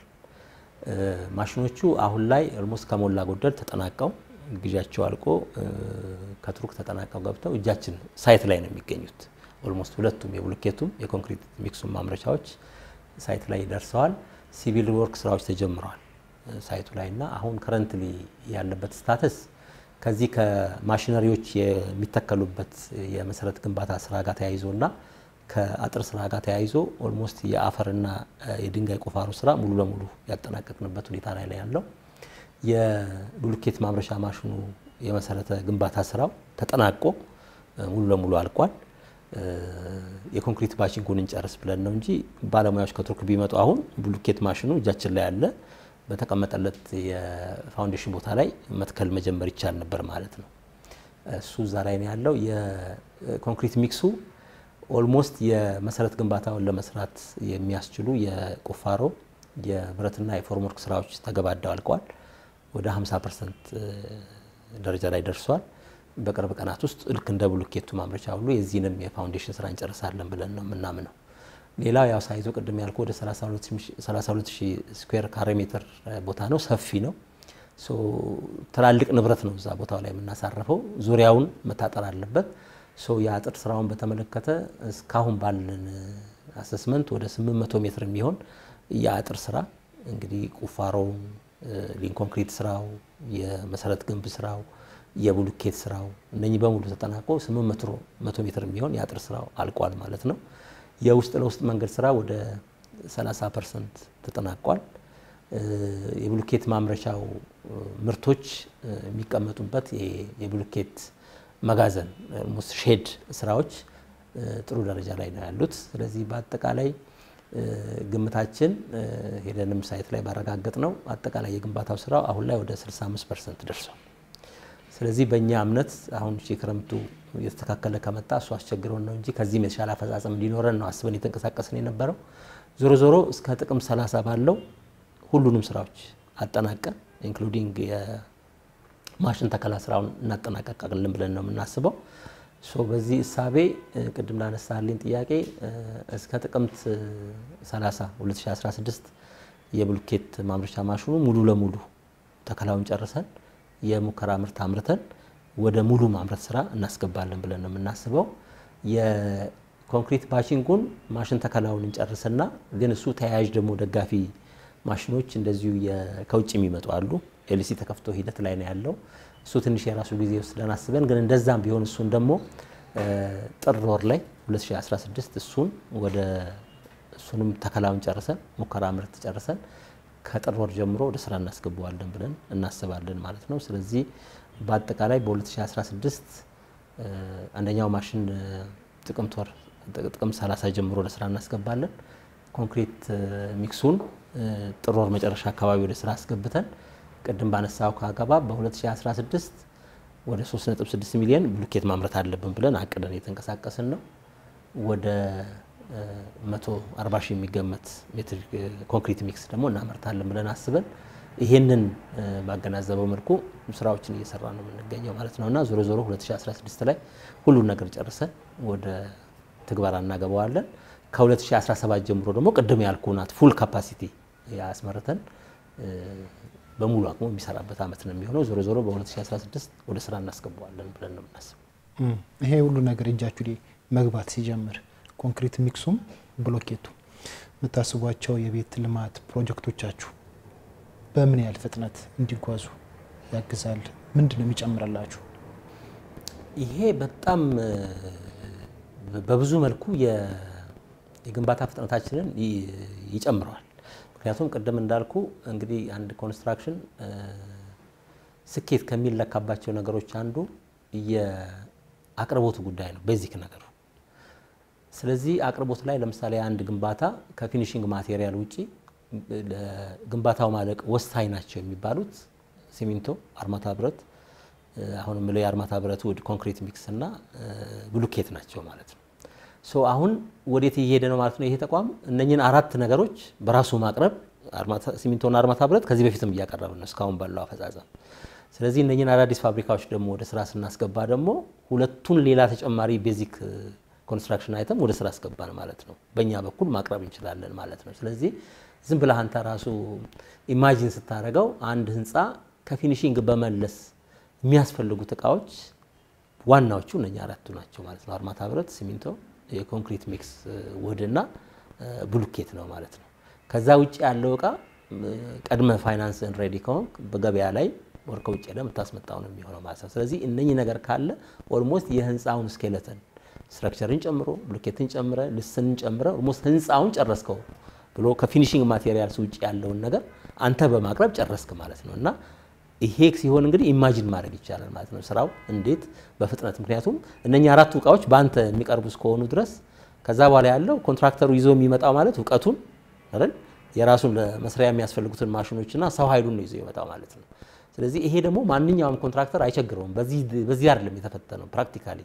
ማሽኖቹ አሁን ላይ ኦልሞስት ከሞላ ጎደል ተጠናቀው ግዣቸው አልቆ ከቱርክ ተጠናቀው ገብተው እጃችን ሳይት ላይ ነው የሚገኙት። ኦልሞስት ሁለቱም የብሎኬቱም የኮንክሪት ሚክሱም ማምረቻዎች ሳይት ላይ ደርሰዋል። ሲቪል ወርክ ስራዎች ተጀምረዋል ሳይቱ ላይ እና አሁን ከረንትሊ ያለበት ስታተስ ከዚህ ከማሽነሪዎች የሚተከሉበት የመሰረት ግንባታ ስራ ጋር ተያይዞ እና ከአጥር ስራ ጋር ተያይዞ ኦልሞስት የአፈርና የድንጋይ ቁፋሮ ስራ ሙሉ ለሙሉ ያጠናቀቅንበት ሁኔታ ላይ ነው ያለው። የብሎኬት ማምረቻ ማሽኑ የመሰረተ ግንባታ ስራው ተጠናቆ ሙሉ ለሙሉ አልቋል። የኮንክሪት ባቺንጉን እንጨርስ ብለን ነው እንጂ ባለሙያዎች ከቱርክ ቢመጡ አሁን ብሎኬት ማሽኑ እጃችን ላይ ያለ በተቀመጠለት የፋውንዴሽን ቦታ ላይ መትከል መጀመር ይቻል ነበር ማለት ነው። እሱ እዛ ላይ ነው ያለው። የኮንክሪት ሚክሱ ኦልሞስት የመሰረት ግንባታውን ለመስራት የሚያስችሉ የቁፋሮ የብረትና የፎርምወርክ ስራዎች ተገባደው አልቀዋል። ወደ 50 ፐርሰንት ደረጃ ላይ ደርሷል። በቅርብ ቀናት ውስጥ ልክ እንደ ብሎኬቱ ማምረቻ ሁሉ የዚህንም የፋውንዴሽን ስራ እንጨርሳለን ብለን ነው የምናምነው። ሌላው ያው ሳይዞ ቅድም ያልኩ ወደ 32 ሺህ ስኩዌር ካሬ ሜትር ቦታ ነው። ሰፊ ነው። ትላልቅ ንብረት ነው እዛ ቦታው ላይ የምናሳረፈው። ዙሪያውን መታጠር አለበት። የአጥር ስራውን በተመለከተ እስካሁን ባለን አሰስመንት ወደ 800 ሜትር የሚሆን የአጥር ስራ እንግዲህ ቁፋሮው፣ ሊን ኮንክሪት ስራው፣ የመሰረት ግንብ ስራው፣ የብሎኬት ስራው እነኚህ በሙሉ ተጠናቆ 800 ሜትር የሚሆን የአጥር ስራው አልቋል ማለት ነው። የውስጥ ለውስጥ መንገድ ስራ ወደ 30 ፐርሰንት ተጠናቋል። የብሎኬት ማምረቻው ምርቶች የሚቀመጡበት የብሎኬት መጋዘን ሼድ ስራዎች ጥሩ ደረጃ ላይ ነው ያሉት። ስለዚህ በአጠቃላይ ግምታችን ሄደንም ሳይት ላይ ባረጋገጥ ነው አጠቃላይ የግንባታው ስራው አሁን ላይ ወደ 65 ፐርሰንት ደርሷል። ስለዚህ በእኛ እምነት አሁን ክረምቱ እየተስተካከለ ከመጣ እሱ አስቸግረውን ነው እንጂ ከዚህም የተሻለ አፈጻጸም እንዲኖረን ነው አስበን የተንቀሳቀስን የነበረው። ዞሮ ዞሮ እስከ ጥቅም 30 ባለው ሁሉንም ስራዎች አጠናቀን ኢንክሉዲንግ የማሽን ተከላ ስራውን እናጠናቀቃለን ብለን ነው የምናስበው። በዚህ እሳቤ ቅድም ላነሳልኝ ጥያቄ እስከ ጥቅምት 30 2016 የብሎኬት ማምረቻ ማሽኑ ሙሉ ለሙሉ ተከላውን ጨርሰን የሙከራ ምርት አምርተን ወደ ሙሉ ማምረት ስራ እናስገባለን ብለን ነው የምናስበው። የኮንክሪት ባቺንጉን ማሽን ተከላውን እንጨርስና ግን እሱ ተያያዥ ደግሞ ደጋፊ ማሽኖች እንደዚሁ ከውጭ የሚመጡ አሉ። ኤልሲ ተከፍቶ ሂደት ላይ ነው ያለው። እሱ ትንሽ የራሱ ጊዜ ወስደን አስበን ግን እንደዛም ቢሆን እሱን ደግሞ ጥር ወር ላይ 2016 እሱን ወደ እሱንም ተከላውን ጨርሰን ሙከራ ምርት ጨርሰን ከጥር ወር ጀምሮ ወደ ስራ እናስገባዋለን ብለን እናስባለን ማለት ነው። ስለዚህ በአጠቃላይ በ2016 አንደኛው ማሽን ጥቅምት ወር ጥቅምት 30 ጀምሮ ወደ ስራ እናስገባለን። ኮንክሪት ሚክሱን ጥር ወር መጨረሻ አካባቢ ወደ ስራ አስገብተን ቅድም ባነሳው ከአገባ በ2016 ወደ 3.6 ሚሊዮን ብሎኬት ማምረት አለብን ብለን አቅደን የተንቀሳቀስን ነው። ወደ 140 ሺህ የሚገመት ሜትር ኮንክሪት ሚክስ ደግሞ እናመርታለን ብለን አስበን ይሄንን ባገናዘበው መልኩ ስራዎችን እየሰራ ነው የምንገኘው ማለት ነው እና ዞሮ ዞሮ 2016 ላይ ሁሉን ነገር ጨርሰን ወደ ትግበራ እናገባዋለን። ከ2017 ጀምሮ ደግሞ ቅድም ያልኩ ናት ፉል ካፓሲቲ ያስመርተን በሙሉ አቅሙ የሚሰራበት አመት ነው የሚሆነው። ዞሮ ዞሮ በ2016 ወደ ስራ እናስገባዋለን ብለን ነው የምናስበው። ይሄ ሁሉ ነገር እጃችሁ ላይ መግባት ሲጀምር ኮንክሪት ሚክሱም ብሎኬቱ የምታስቧቸው የቤት ልማት ፕሮጀክቶቻችሁ በምን ያህል ፍጥነት እንዲጓዙ ያግዛል? ምንድን ነው የሚጨምርላችሁ? ይሄ በጣም በብዙ መልኩ የግንባታ ፍጥነታችንን ይጨምረዋል። ምክንያቱም ቅድም እንዳልኩ እንግዲህ አንድ ኮንስትራክሽን ስኬት ከሚለካባቸው ነገሮች አንዱ የአቅርቦቱ ጉዳይ ነው፣ ቤዚክ ነገሩ። ስለዚህ አቅርቦት ላይ ለምሳሌ አንድ ግንባታ ከፊኒሽንግ ማቴሪያል ውጪ ለግንባታው ማለቅ ወሳኝ ናቸው የሚባሉት ሲሚንቶ፣ አርማታ ብረት፣ አሁን የምለው የአርማታ ብረት ውድ፣ ኮንክሪት ሚክስ እና ብሉኬት ናቸው ማለት ነው። ሶ አሁን ወዴት እየሄደ ነው ማለት ነው ይሄ ተቋም እነኝን አራት ነገሮች በራሱ ማቅረብ ሲሚንቶና አርማታ ብረት ከዚህ በፊትም እያቀረብን ነው እስካሁን ባለው አፈጻጸም። ስለዚህ እነኝን አዳዲስ ፋብሪካዎች ደግሞ ወደ ስራ ስናስገባ ደግሞ ሁለቱን ሌላ ተጨማሪ ቤዚክ ኮንስትራክሽን አይተም ወደ ስራ አስገባን ማለት ነው። በእኛ በኩል ማቅረብ እንችላለን ማለት ነው። ስለዚህ ዝም ብለህ አንተ ራሱ ኢማጂን ስታደርገው አንድ ህንፃ ከፊኒሽንግ በመለስ የሚያስፈልጉት እቃዎች ዋናዎቹ እነኛ አራቱ ናቸው ማለት ነው። አርማታ ብረት፣ ሲሚንቶ፣ የኮንክሪት ሚክስ ውህድና ብሉኬት ነው ማለት ነው። ከዛ ውጭ ያለው እቃ ቀድመ ፋይናንስን ሬዲ ከሆንክ በገበያ ላይ ወር ከውጭ ሄደህ የምታስመጣው ነው የሚሆነው ማለት ነው። ስለዚህ እነኚህ ነገር ካለ ኦልሞስት የህንፃውን ስኬለተን ስትራክቸርን ጨምሮ ብሎኬትን ጨምረ ልስንን ጨምረ ኦልሞስት ህንፃውን ጨረስከው ብሎ ከፊኒሽንግ ማቴሪያልስ ውጭ ያለውን ነገር አንተ በማቅረብ ጨረስክ ማለት ነው እና ይሄ ሲሆን እንግዲህ ኢማጂን ማድረግ ይቻላል ማለት ነው ስራው እንዴት በፍጥነት ምክንያቱም እነኛ አራቱ እቃዎች በአንተ የሚቀርቡ እስከሆኑ ድረስ ከዛ በኋላ ያለው ኮንትራክተሩ ይዞ የሚመጣው ማለት እውቀቱን አይደል የራሱን ለመስሪያ የሚያስፈልጉትን ማሽኖችና ሰው ኃይሉን ነው ይዞ ይመጣው ማለት ነው። ስለዚህ ይሄ ደግሞ ማንኛውም ኮንትራክተር አይቸግረውም። በዚህ አይደለም የተፈተነው ፕራክቲካሊ።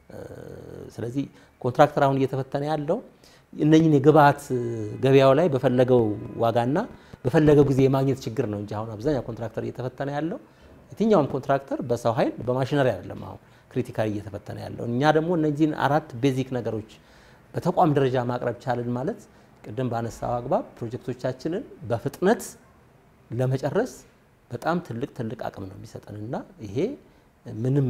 ስለዚህ ኮንትራክተር አሁን እየተፈተነ ያለው እነኝን የግብአት ገበያው ላይ በፈለገው ዋጋና በፈለገው ጊዜ የማግኘት ችግር ነው እንጂ አሁን አብዛኛው ኮንትራክተር እየተፈተነ ያለው የትኛውም ኮንትራክተር በሰው ኃይል በማሽነሪ አይደለም አሁን ክሪቲካሊ እየተፈተነ ያለው። እኛ ደግሞ እነዚህን አራት ቤዚክ ነገሮች በተቋም ደረጃ ማቅረብ ቻልን ማለት ቅድም ባነሳው አግባብ ፕሮጀክቶቻችንን በፍጥነት ለመጨረስ በጣም ትልቅ ትልቅ አቅም ነው የሚሰጠን እና ይሄ ምንም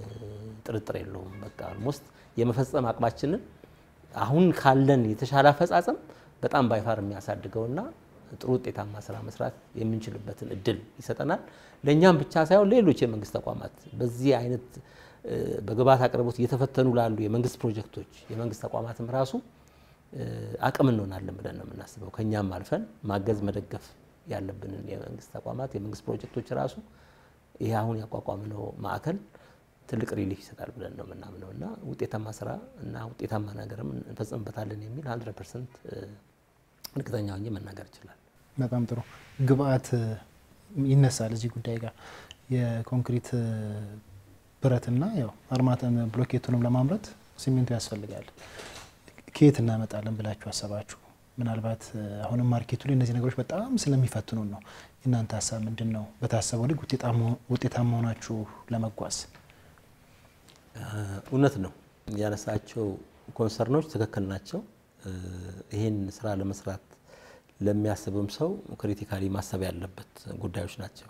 ጥርጥር የለውም። በቃ ኦልሞስት የመፈጸም አቅማችንን አሁን ካለን የተሻለ አፈጻጸም በጣም ባይፋር የሚያሳድገውና ጥሩ ውጤታማ ስራ መስራት የምንችልበትን እድል ይሰጠናል። ለእኛም ብቻ ሳይሆን ሌሎች የመንግስት ተቋማት በዚህ አይነት በግብዓት አቅርቦት እየተፈተኑ ላሉ የመንግስት ፕሮጀክቶች የመንግስት ተቋማትም ራሱ አቅም እንሆናለን ብለን ነው የምናስበው። ከኛም አልፈን ማገዝ መደገፍ ያለብንን የመንግስት ተቋማት የመንግስት ፕሮጀክቶች ራሱ ይህ አሁን ያቋቋምነው ማዕከል ትልቅ ሪሊፍ ይሰጣል ብለን ነው የምናምነው እና ውጤታማ ስራ እና ውጤታማ ነገርም እንፈጽምበታለን የሚል 100 ፐርሰንት እርግጠኛ ሆኜ መናገር ይችላል። በጣም ጥሩ ግብአት ይነሳል እዚህ ጉዳይ ጋር የኮንክሪት ብረትና ያው አርማታም ብሎኬቱንም ለማምረት ሲሚንቶ ያስፈልጋል። ከየት እናመጣለን ብላችሁ አሰባችሁ? ምናልባት አሁንም ማርኬቱ ላይ እነዚህ ነገሮች በጣም ስለሚፈትኑን ነው። የእናንተ ሀሳብ ምንድን ነው? በታሰበው ልክ ውጤታማ ሆናችሁ ለመጓዝ እውነት ነው ያነሳቸው ኮንሰርኖች ትክክል ናቸው። ይህን ስራ ለመስራት ለሚያስብም ሰው ክሪቲካሊ ማሰብ ያለበት ጉዳዮች ናቸው።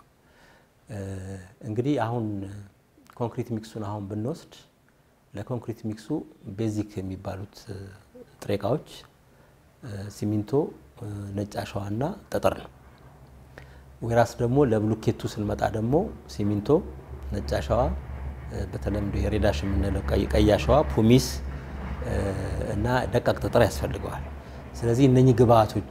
እንግዲህ አሁን ኮንክሪት ሚክሱን አሁን ብንወስድ ለኮንክሪት ሚክሱ ቤዚክ የሚባሉት ጥሬ እቃዎች ሲሚንቶ፣ ነጭ አሸዋና ጠጠር ነው። ወይራስ ደግሞ ለብሎኬቱ ስንመጣ ደግሞ ሲሚንቶ፣ ነጭ አሸዋ በተለምዶ የሬዳሽ የምንለው ቀይ አሸዋ፣ ፑሚስ እና ደቃቅ ጠጠር ያስፈልገዋል። ስለዚህ እነኚህ ግብአቶች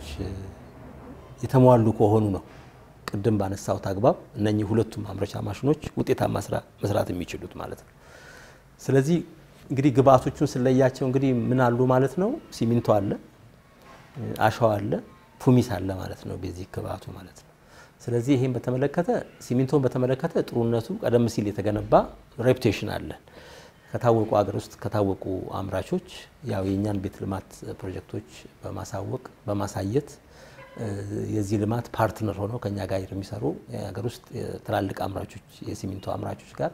የተሟሉ ከሆኑ ነው ቅድም ባነሳሁት አግባብ እነኚህ ሁለቱም ማምረቻ ማሽኖች ውጤታማ ስራ መስራት የሚችሉት ማለት ነው። ስለዚህ እንግዲህ ግብአቶቹን ስለያቸው እንግዲህ ምን አሉ ማለት ነው? ሲሚንቶ አለ፣ አሸዋ አለ፣ ፑሚስ አለ ማለት ነው፣ ቤዚክ ግብአቱ ማለት ነው። ስለዚህ ይሄን በተመለከተ ሲሚንቶን በተመለከተ ጥሩነቱ ቀደም ሲል የተገነባ ሬፑቴሽን አለን ከታወቁ ሀገር ውስጥ ከታወቁ አምራቾች ያው የእኛን ቤት ልማት ፕሮጀክቶች በማሳወቅ በማሳየት የዚህ ልማት ፓርትነር ሆነው ከኛ ጋር የሚሰሩ የሀገር ውስጥ ትላልቅ አምራቾች የሲሚንቶ አምራቾች ጋር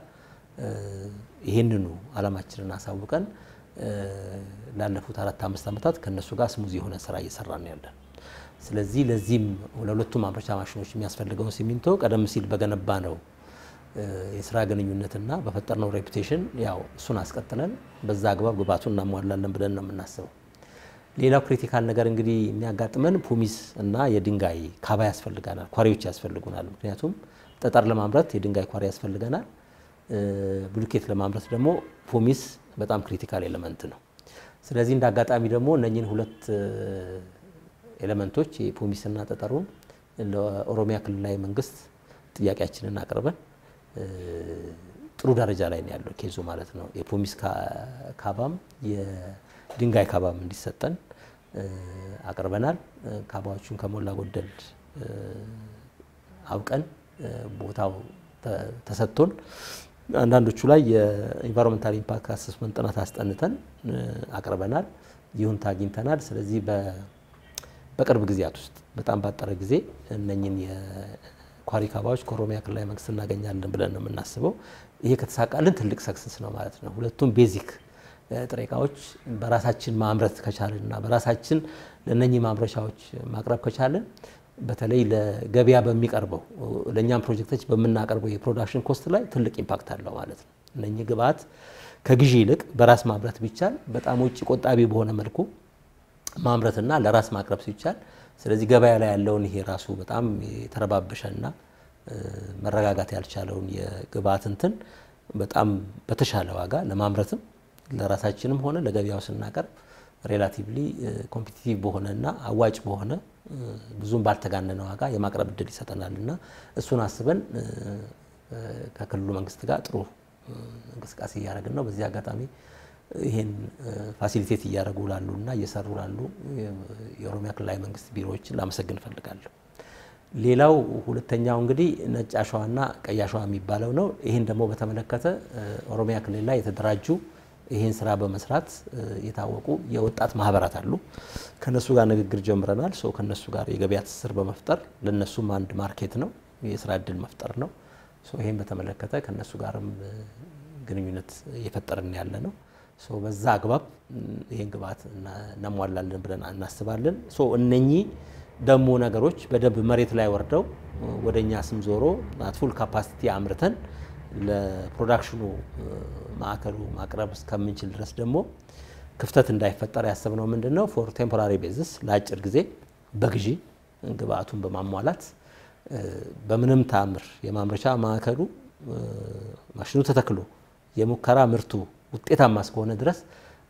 ይህንኑ አላማችንን አሳውቀን ላለፉት አራት አምስት ዓመታት ከእነሱ ጋር ስሙዝ የሆነ ስራ እየሰራን ያለን። ስለዚህ ለዚህም ለሁለቱም ማምረቻ ማሽኖች የሚያስፈልገውን ሲሚንቶ ቀደም ሲል በገነባ ነው የስራ ግንኙነትና በፈጠርነው ሬፑቴሽን ያው እሱን አስቀጥለን በዛ አግባብ ግብአቱን እናሟላለን ብለን ነው የምናስበው። ሌላው ክሪቲካል ነገር እንግዲህ የሚያጋጥመን ፑሚስ እና የድንጋይ ካባ ያስፈልገናል፣ ኳሪዎች ያስፈልጉናል። ምክንያቱም ጠጠር ለማምረት የድንጋይ ኳሪ ያስፈልገናል። ብሎኬት ለማምረት ደግሞ ፑሚስ በጣም ክሪቲካል ኤሌመንት ነው። ስለዚህ እንደ አጋጣሚ ደግሞ እነኝህን ሁለት ኤሌመንቶች የፑሚስና ጠጠሩን ለኦሮሚያ ክልላዊ መንግስት ጥያቄያችንን አቅርበን ጥሩ ደረጃ ላይ ነው ያለው ኬዙ ማለት ነው። የፑሚስ ካባም የድንጋይ ካባም እንዲሰጠን አቅርበናል። ካባዎቹን ከሞላ ጎደል አውቀን ቦታው ተሰጥቶን አንዳንዶቹ ላይ የኢንቫይሮንመንታል ኢምፓክት አሰስመንት ጥናት አስጠንተን አቅርበናል። ይሁንታ አግኝተናል። ስለዚህ በቅርብ ጊዜያት ውስጥ በጣም ባጠረ ጊዜ እነኝን የኳሪ ካባዎች ከኦሮሚያ ክልላዊ መንግስት እናገኛለን ብለን ነው የምናስበው። ይሄ ከተሳካልን ትልቅ ሰክሰስ ነው ማለት ነው። ሁለቱም ቤዚክ ጥሬ እቃዎች በራሳችን ማምረት ከቻልን እና በራሳችን ለእነኚህ ማምረቻዎች ማቅረብ ከቻልን በተለይ ለገበያ በሚቀርበው ለእኛም ፕሮጀክቶች በምናቀርበው የፕሮዳክሽን ኮስት ላይ ትልቅ ኢምፓክት አለው ማለት ነው። እነኚህ ግብአት ከግዢ ይልቅ በራስ ማምረት ቢቻል በጣም ውጭ ቆጣቢ በሆነ መልኩ ማምረትና ለራስ ማቅረብ ሲቻል፣ ስለዚህ ገበያ ላይ ያለውን ይሄ ራሱ በጣም የተረባበሸና መረጋጋት ያልቻለውን የግብአት እንትን በጣም በተሻለ ዋጋ ለማምረትም ለራሳችንም ሆነ ለገበያው ስናቀርብ ሬላቲቭሊ ኮምፒቲቲቭ በሆነና አዋጭ በሆነ ብዙም ባልተጋነነ ዋጋ የማቅረብ እድል ይሰጠናል እና እሱን አስበን ከክልሉ መንግስት ጋር ጥሩ እንቅስቃሴ እያደረግን ነው። በዚህ አጋጣሚ ይህን ፋሲሊቴት እያደረጉ ላሉ እና እየሰሩ ላሉ የኦሮሚያ ክልላዊ መንግስት ቢሮዎችን ላመሰግን እፈልጋለሁ። ሌላው ሁለተኛው እንግዲህ ነጭ አሸዋና ቀይ አሸዋ የሚባለው ነው። ይህን ደግሞ በተመለከተ ኦሮሚያ ክልል ላይ የተደራጁ ይህን ስራ በመስራት የታወቁ የወጣት ማህበራት አሉ። ከነሱ ጋር ንግግር ጀምረናል። ሰው ከነሱ ጋር የገበያ ትስስር በመፍጠር ለነሱም አንድ ማርኬት ነው፣ የስራ እድል መፍጠር ነው። ይህን በተመለከተ ከነሱ ጋርም ግንኙነት እየፈጠርን ያለ ነው። በዛ አግባብ ይህን ግብአት እናሟላለን ብለን እናስባለን። እነኚህ ደግሞ ነገሮች በደንብ መሬት ላይ ወርደው ወደ እኛ ስም ዞሮ ፉል ካፓሲቲ አምርተን ለፕሮዳክሽኑ ማዕከሉ ማቅረብ እስከምንችል ድረስ ደግሞ ክፍተት እንዳይፈጠር ያሰብነው ምንድን ነው ፎር ቴምፖራሪ ቤዝስ ለአጭር ጊዜ በግዢ ግብአቱን በማሟላት በምንም ተአምር የማምረቻ ማዕከሉ ማሽኑ ተተክሎ የሙከራ ምርቱ ውጤታማ እስከሆነ ድረስ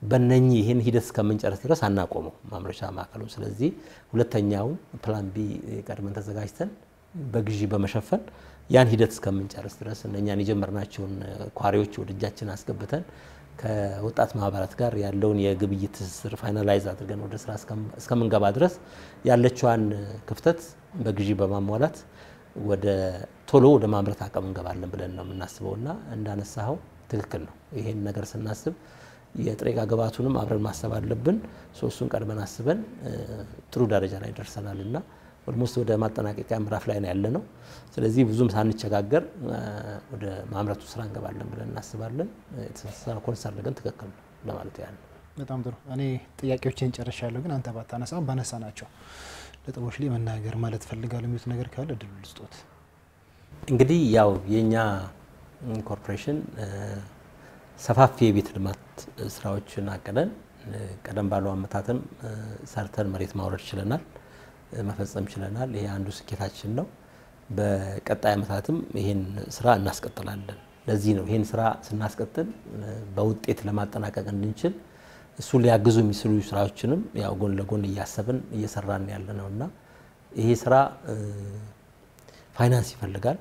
በነኚህ ይህን ሂደት እስከምንጨርስ ድረስ አናቆመው ማምረቻ ማዕከሉ። ስለዚህ ሁለተኛውን ፕላን ቢ ቀድመን ተዘጋጅተን በግዢ በመሸፈን ያን ሂደት እስከምንጨርስ ድረስ እነኛን የጀመርናቸውን ኳሪዎች ወደ እጃችን አስገብተን ከወጣት ማህበራት ጋር ያለውን የግብይት ትስስር ፋይናላይዝ አድርገን ወደ ስራ እስከምንገባ ድረስ ያለችዋን ክፍተት በግዢ በማሟላት ወደ ቶሎ ወደ ማምረት አቅም እንገባለን ብለን ነው የምናስበው እና እንዳነሳኸው ትክክል ነው። ይሄን ነገር ስናስብ የጥሬ ዕቃ ግብአቱንም አብረን ማሰብ አለብን። ሶስቱን ቀድመን አስበን ጥሩ ደረጃ ላይ ደርሰናል እና ኦልሞስት ወደ ማጠናቀቂያ ምዕራፍ ላይ ነው ያለ ነው። ስለዚህ ብዙም ሳንቸጋገር ወደ ማምረቱ ስራ እንገባለን ብለን እናስባለን። የተሰራ ኮንሰርን ግን ትክክል ነው ለማለት ያህል ነው። በጣም ጥሩ። እኔ ጥያቄዎችን ጨርሻለሁ፣ ግን አንተ ባታነሳም ባነሳ ናቸው ነጥቦች ላይ መናገር ማለት ፈልጋለሁ የሚሉት ነገር ካለ እድሉ ልስጦት። እንግዲህ ያው የእኛ ኮርፖሬሽን ሰፋፊ የቤት ልማት ስራዎችን አቅደን ቀደም ባሉ አመታትም ሰርተን መሬት ማውረድ ችለናል፣ መፈጸም ችለናል። ይሄ አንዱ ስኬታችን ነው። በቀጣይ አመታትም ይሄን ስራ እናስቀጥላለን። ለዚህ ነው ይሄን ስራ ስናስቀጥል በውጤት ለማጠናቀቅ እንድንችል እሱ ሊያግዙ የሚችሉ ስራዎችንም ያው ጎን ለጎን እያሰብን እየሰራን ያለ ነው እና ይሄ ስራ ፋይናንስ ይፈልጋል፣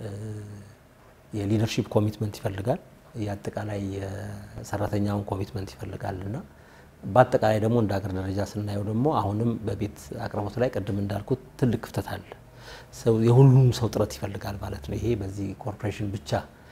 የሊደርሺፕ ኮሚትመንት ይፈልጋል፣ የአጠቃላይ የሰራተኛውን ኮሚትመንት ይፈልጋል እና በአጠቃላይ ደግሞ እንደ ሀገር ደረጃ ስናየው ደግሞ አሁንም በቤት አቅርቦት ላይ ቅድም እንዳልኩት ትልቅ ክፍተት አለ። የሁሉም ሰው ጥረት ይፈልጋል ማለት ነው። ይሄ በዚህ ኮርፖሬሽን ብቻ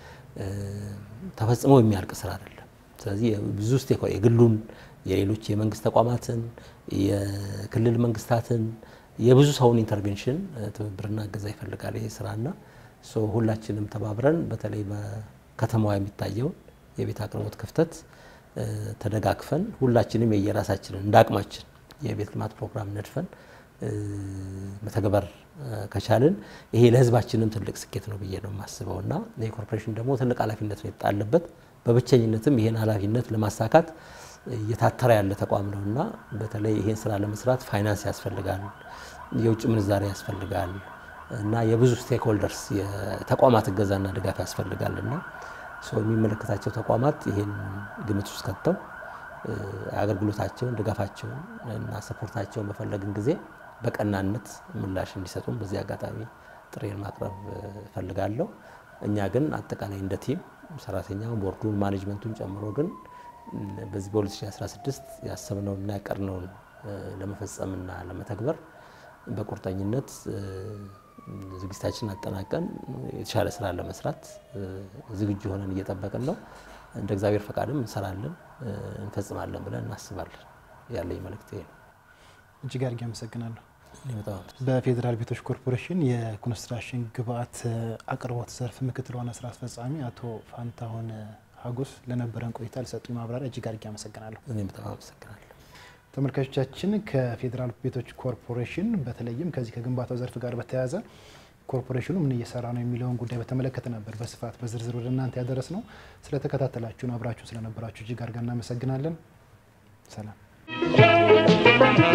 ተፈጽሞ የሚያልቅ ስራ አይደለም። ስለዚህ ብዙ ስቴክ የግሉን፣ የሌሎች የመንግስት ተቋማትን፣ የክልል መንግስታትን የብዙ ሰውን ኢንተርቬንሽን ትብብርና እገዛ ይፈልጋል ይሄ ስራና ሁላችንም ተባብረን በተለይ በከተማዋ የሚታየውን የቤት አቅርቦት ክፍተት ተደጋግፈን ሁላችንም የየራሳችንን እንደ አቅማችን የቤት ልማት ፕሮግራም ነድፈን መተግበር ከቻልን ይሄ ለህዝባችንም ትልቅ ስኬት ነው ብዬ ነው የማስበው እና ይህ ኮርፖሬሽን ደግሞ ትልቅ ኃላፊነት ነው የተጣለበት። በብቸኝነትም ይህን ኃላፊነት ለማሳካት እየታተረ ያለ ተቋም ነው እና በተለይ ይህን ስራ ለመስራት ፋይናንስ ያስፈልጋል፣ የውጭ ምንዛሬ ያስፈልጋል እና የብዙ ስቴክሆልደርስ የተቋማት እገዛና ድጋፍ ያስፈልጋል እና ሰው የሚመለከታቸው ተቋማት ይህን ግምት ውስጥ ከተው አገልግሎታቸውን፣ ድጋፋቸውን እና ሰፖርታቸውን በፈለግን ጊዜ በቀናነት ምላሽ እንዲሰጡን በዚህ አጋጣሚ ጥሬን ማቅረብ እፈልጋለሁ። እኛ ግን አጠቃላይ እንደ ቲም ሰራተኛውን፣ ቦርዱን፣ ማኔጅመንቱን ጨምሮ ግን በዚህ በ2016 ያሰብነውንና ያቀድነውን ለመፈጸምና ለመተግበር በቁርጠኝነት ዝግጅታችንን አጠናቀን የተሻለ ስራ ለመስራት ዝግጁ ሆነን እየጠበቅን ነው። እንደ እግዚአብሔር ፈቃድም እንሰራለን፣ እንፈጽማለን ብለን እናስባለን። ያለኝ መልእክት ይሄ ነው። እጅግ አድርጌ አመሰግናለሁ። በጣም በፌዴራል ቤቶች ኮርፖሬሽን የኮንስትራክሽን ግብአት አቅርቦት ዘርፍ ምክትል ዋና ስራ አስፈጻሚ አቶ ፋንታሁን ሀጎስ ለነበረን ቆይታ ለሰጡኝ ማብራሪያ እጅግ አድርጌ አመሰግናለሁ። እኔም በጣም አመሰግናለሁ። ተመልካቾቻችን ከፌዴራል ቤቶች ኮርፖሬሽን በተለይም ከዚህ ከግንባታው ዘርፍ ጋር በተያያዘ ኮርፖሬሽኑ ምን እየሰራ ነው የሚለውን ጉዳይ በተመለከተ ነበር በስፋት በዝርዝር ወደ እናንተ ያደረስ ነው። ስለተከታተላችሁን አብራችሁ ስለነበራችሁ እጅግ አድርገን እናመሰግናለን። ሰላም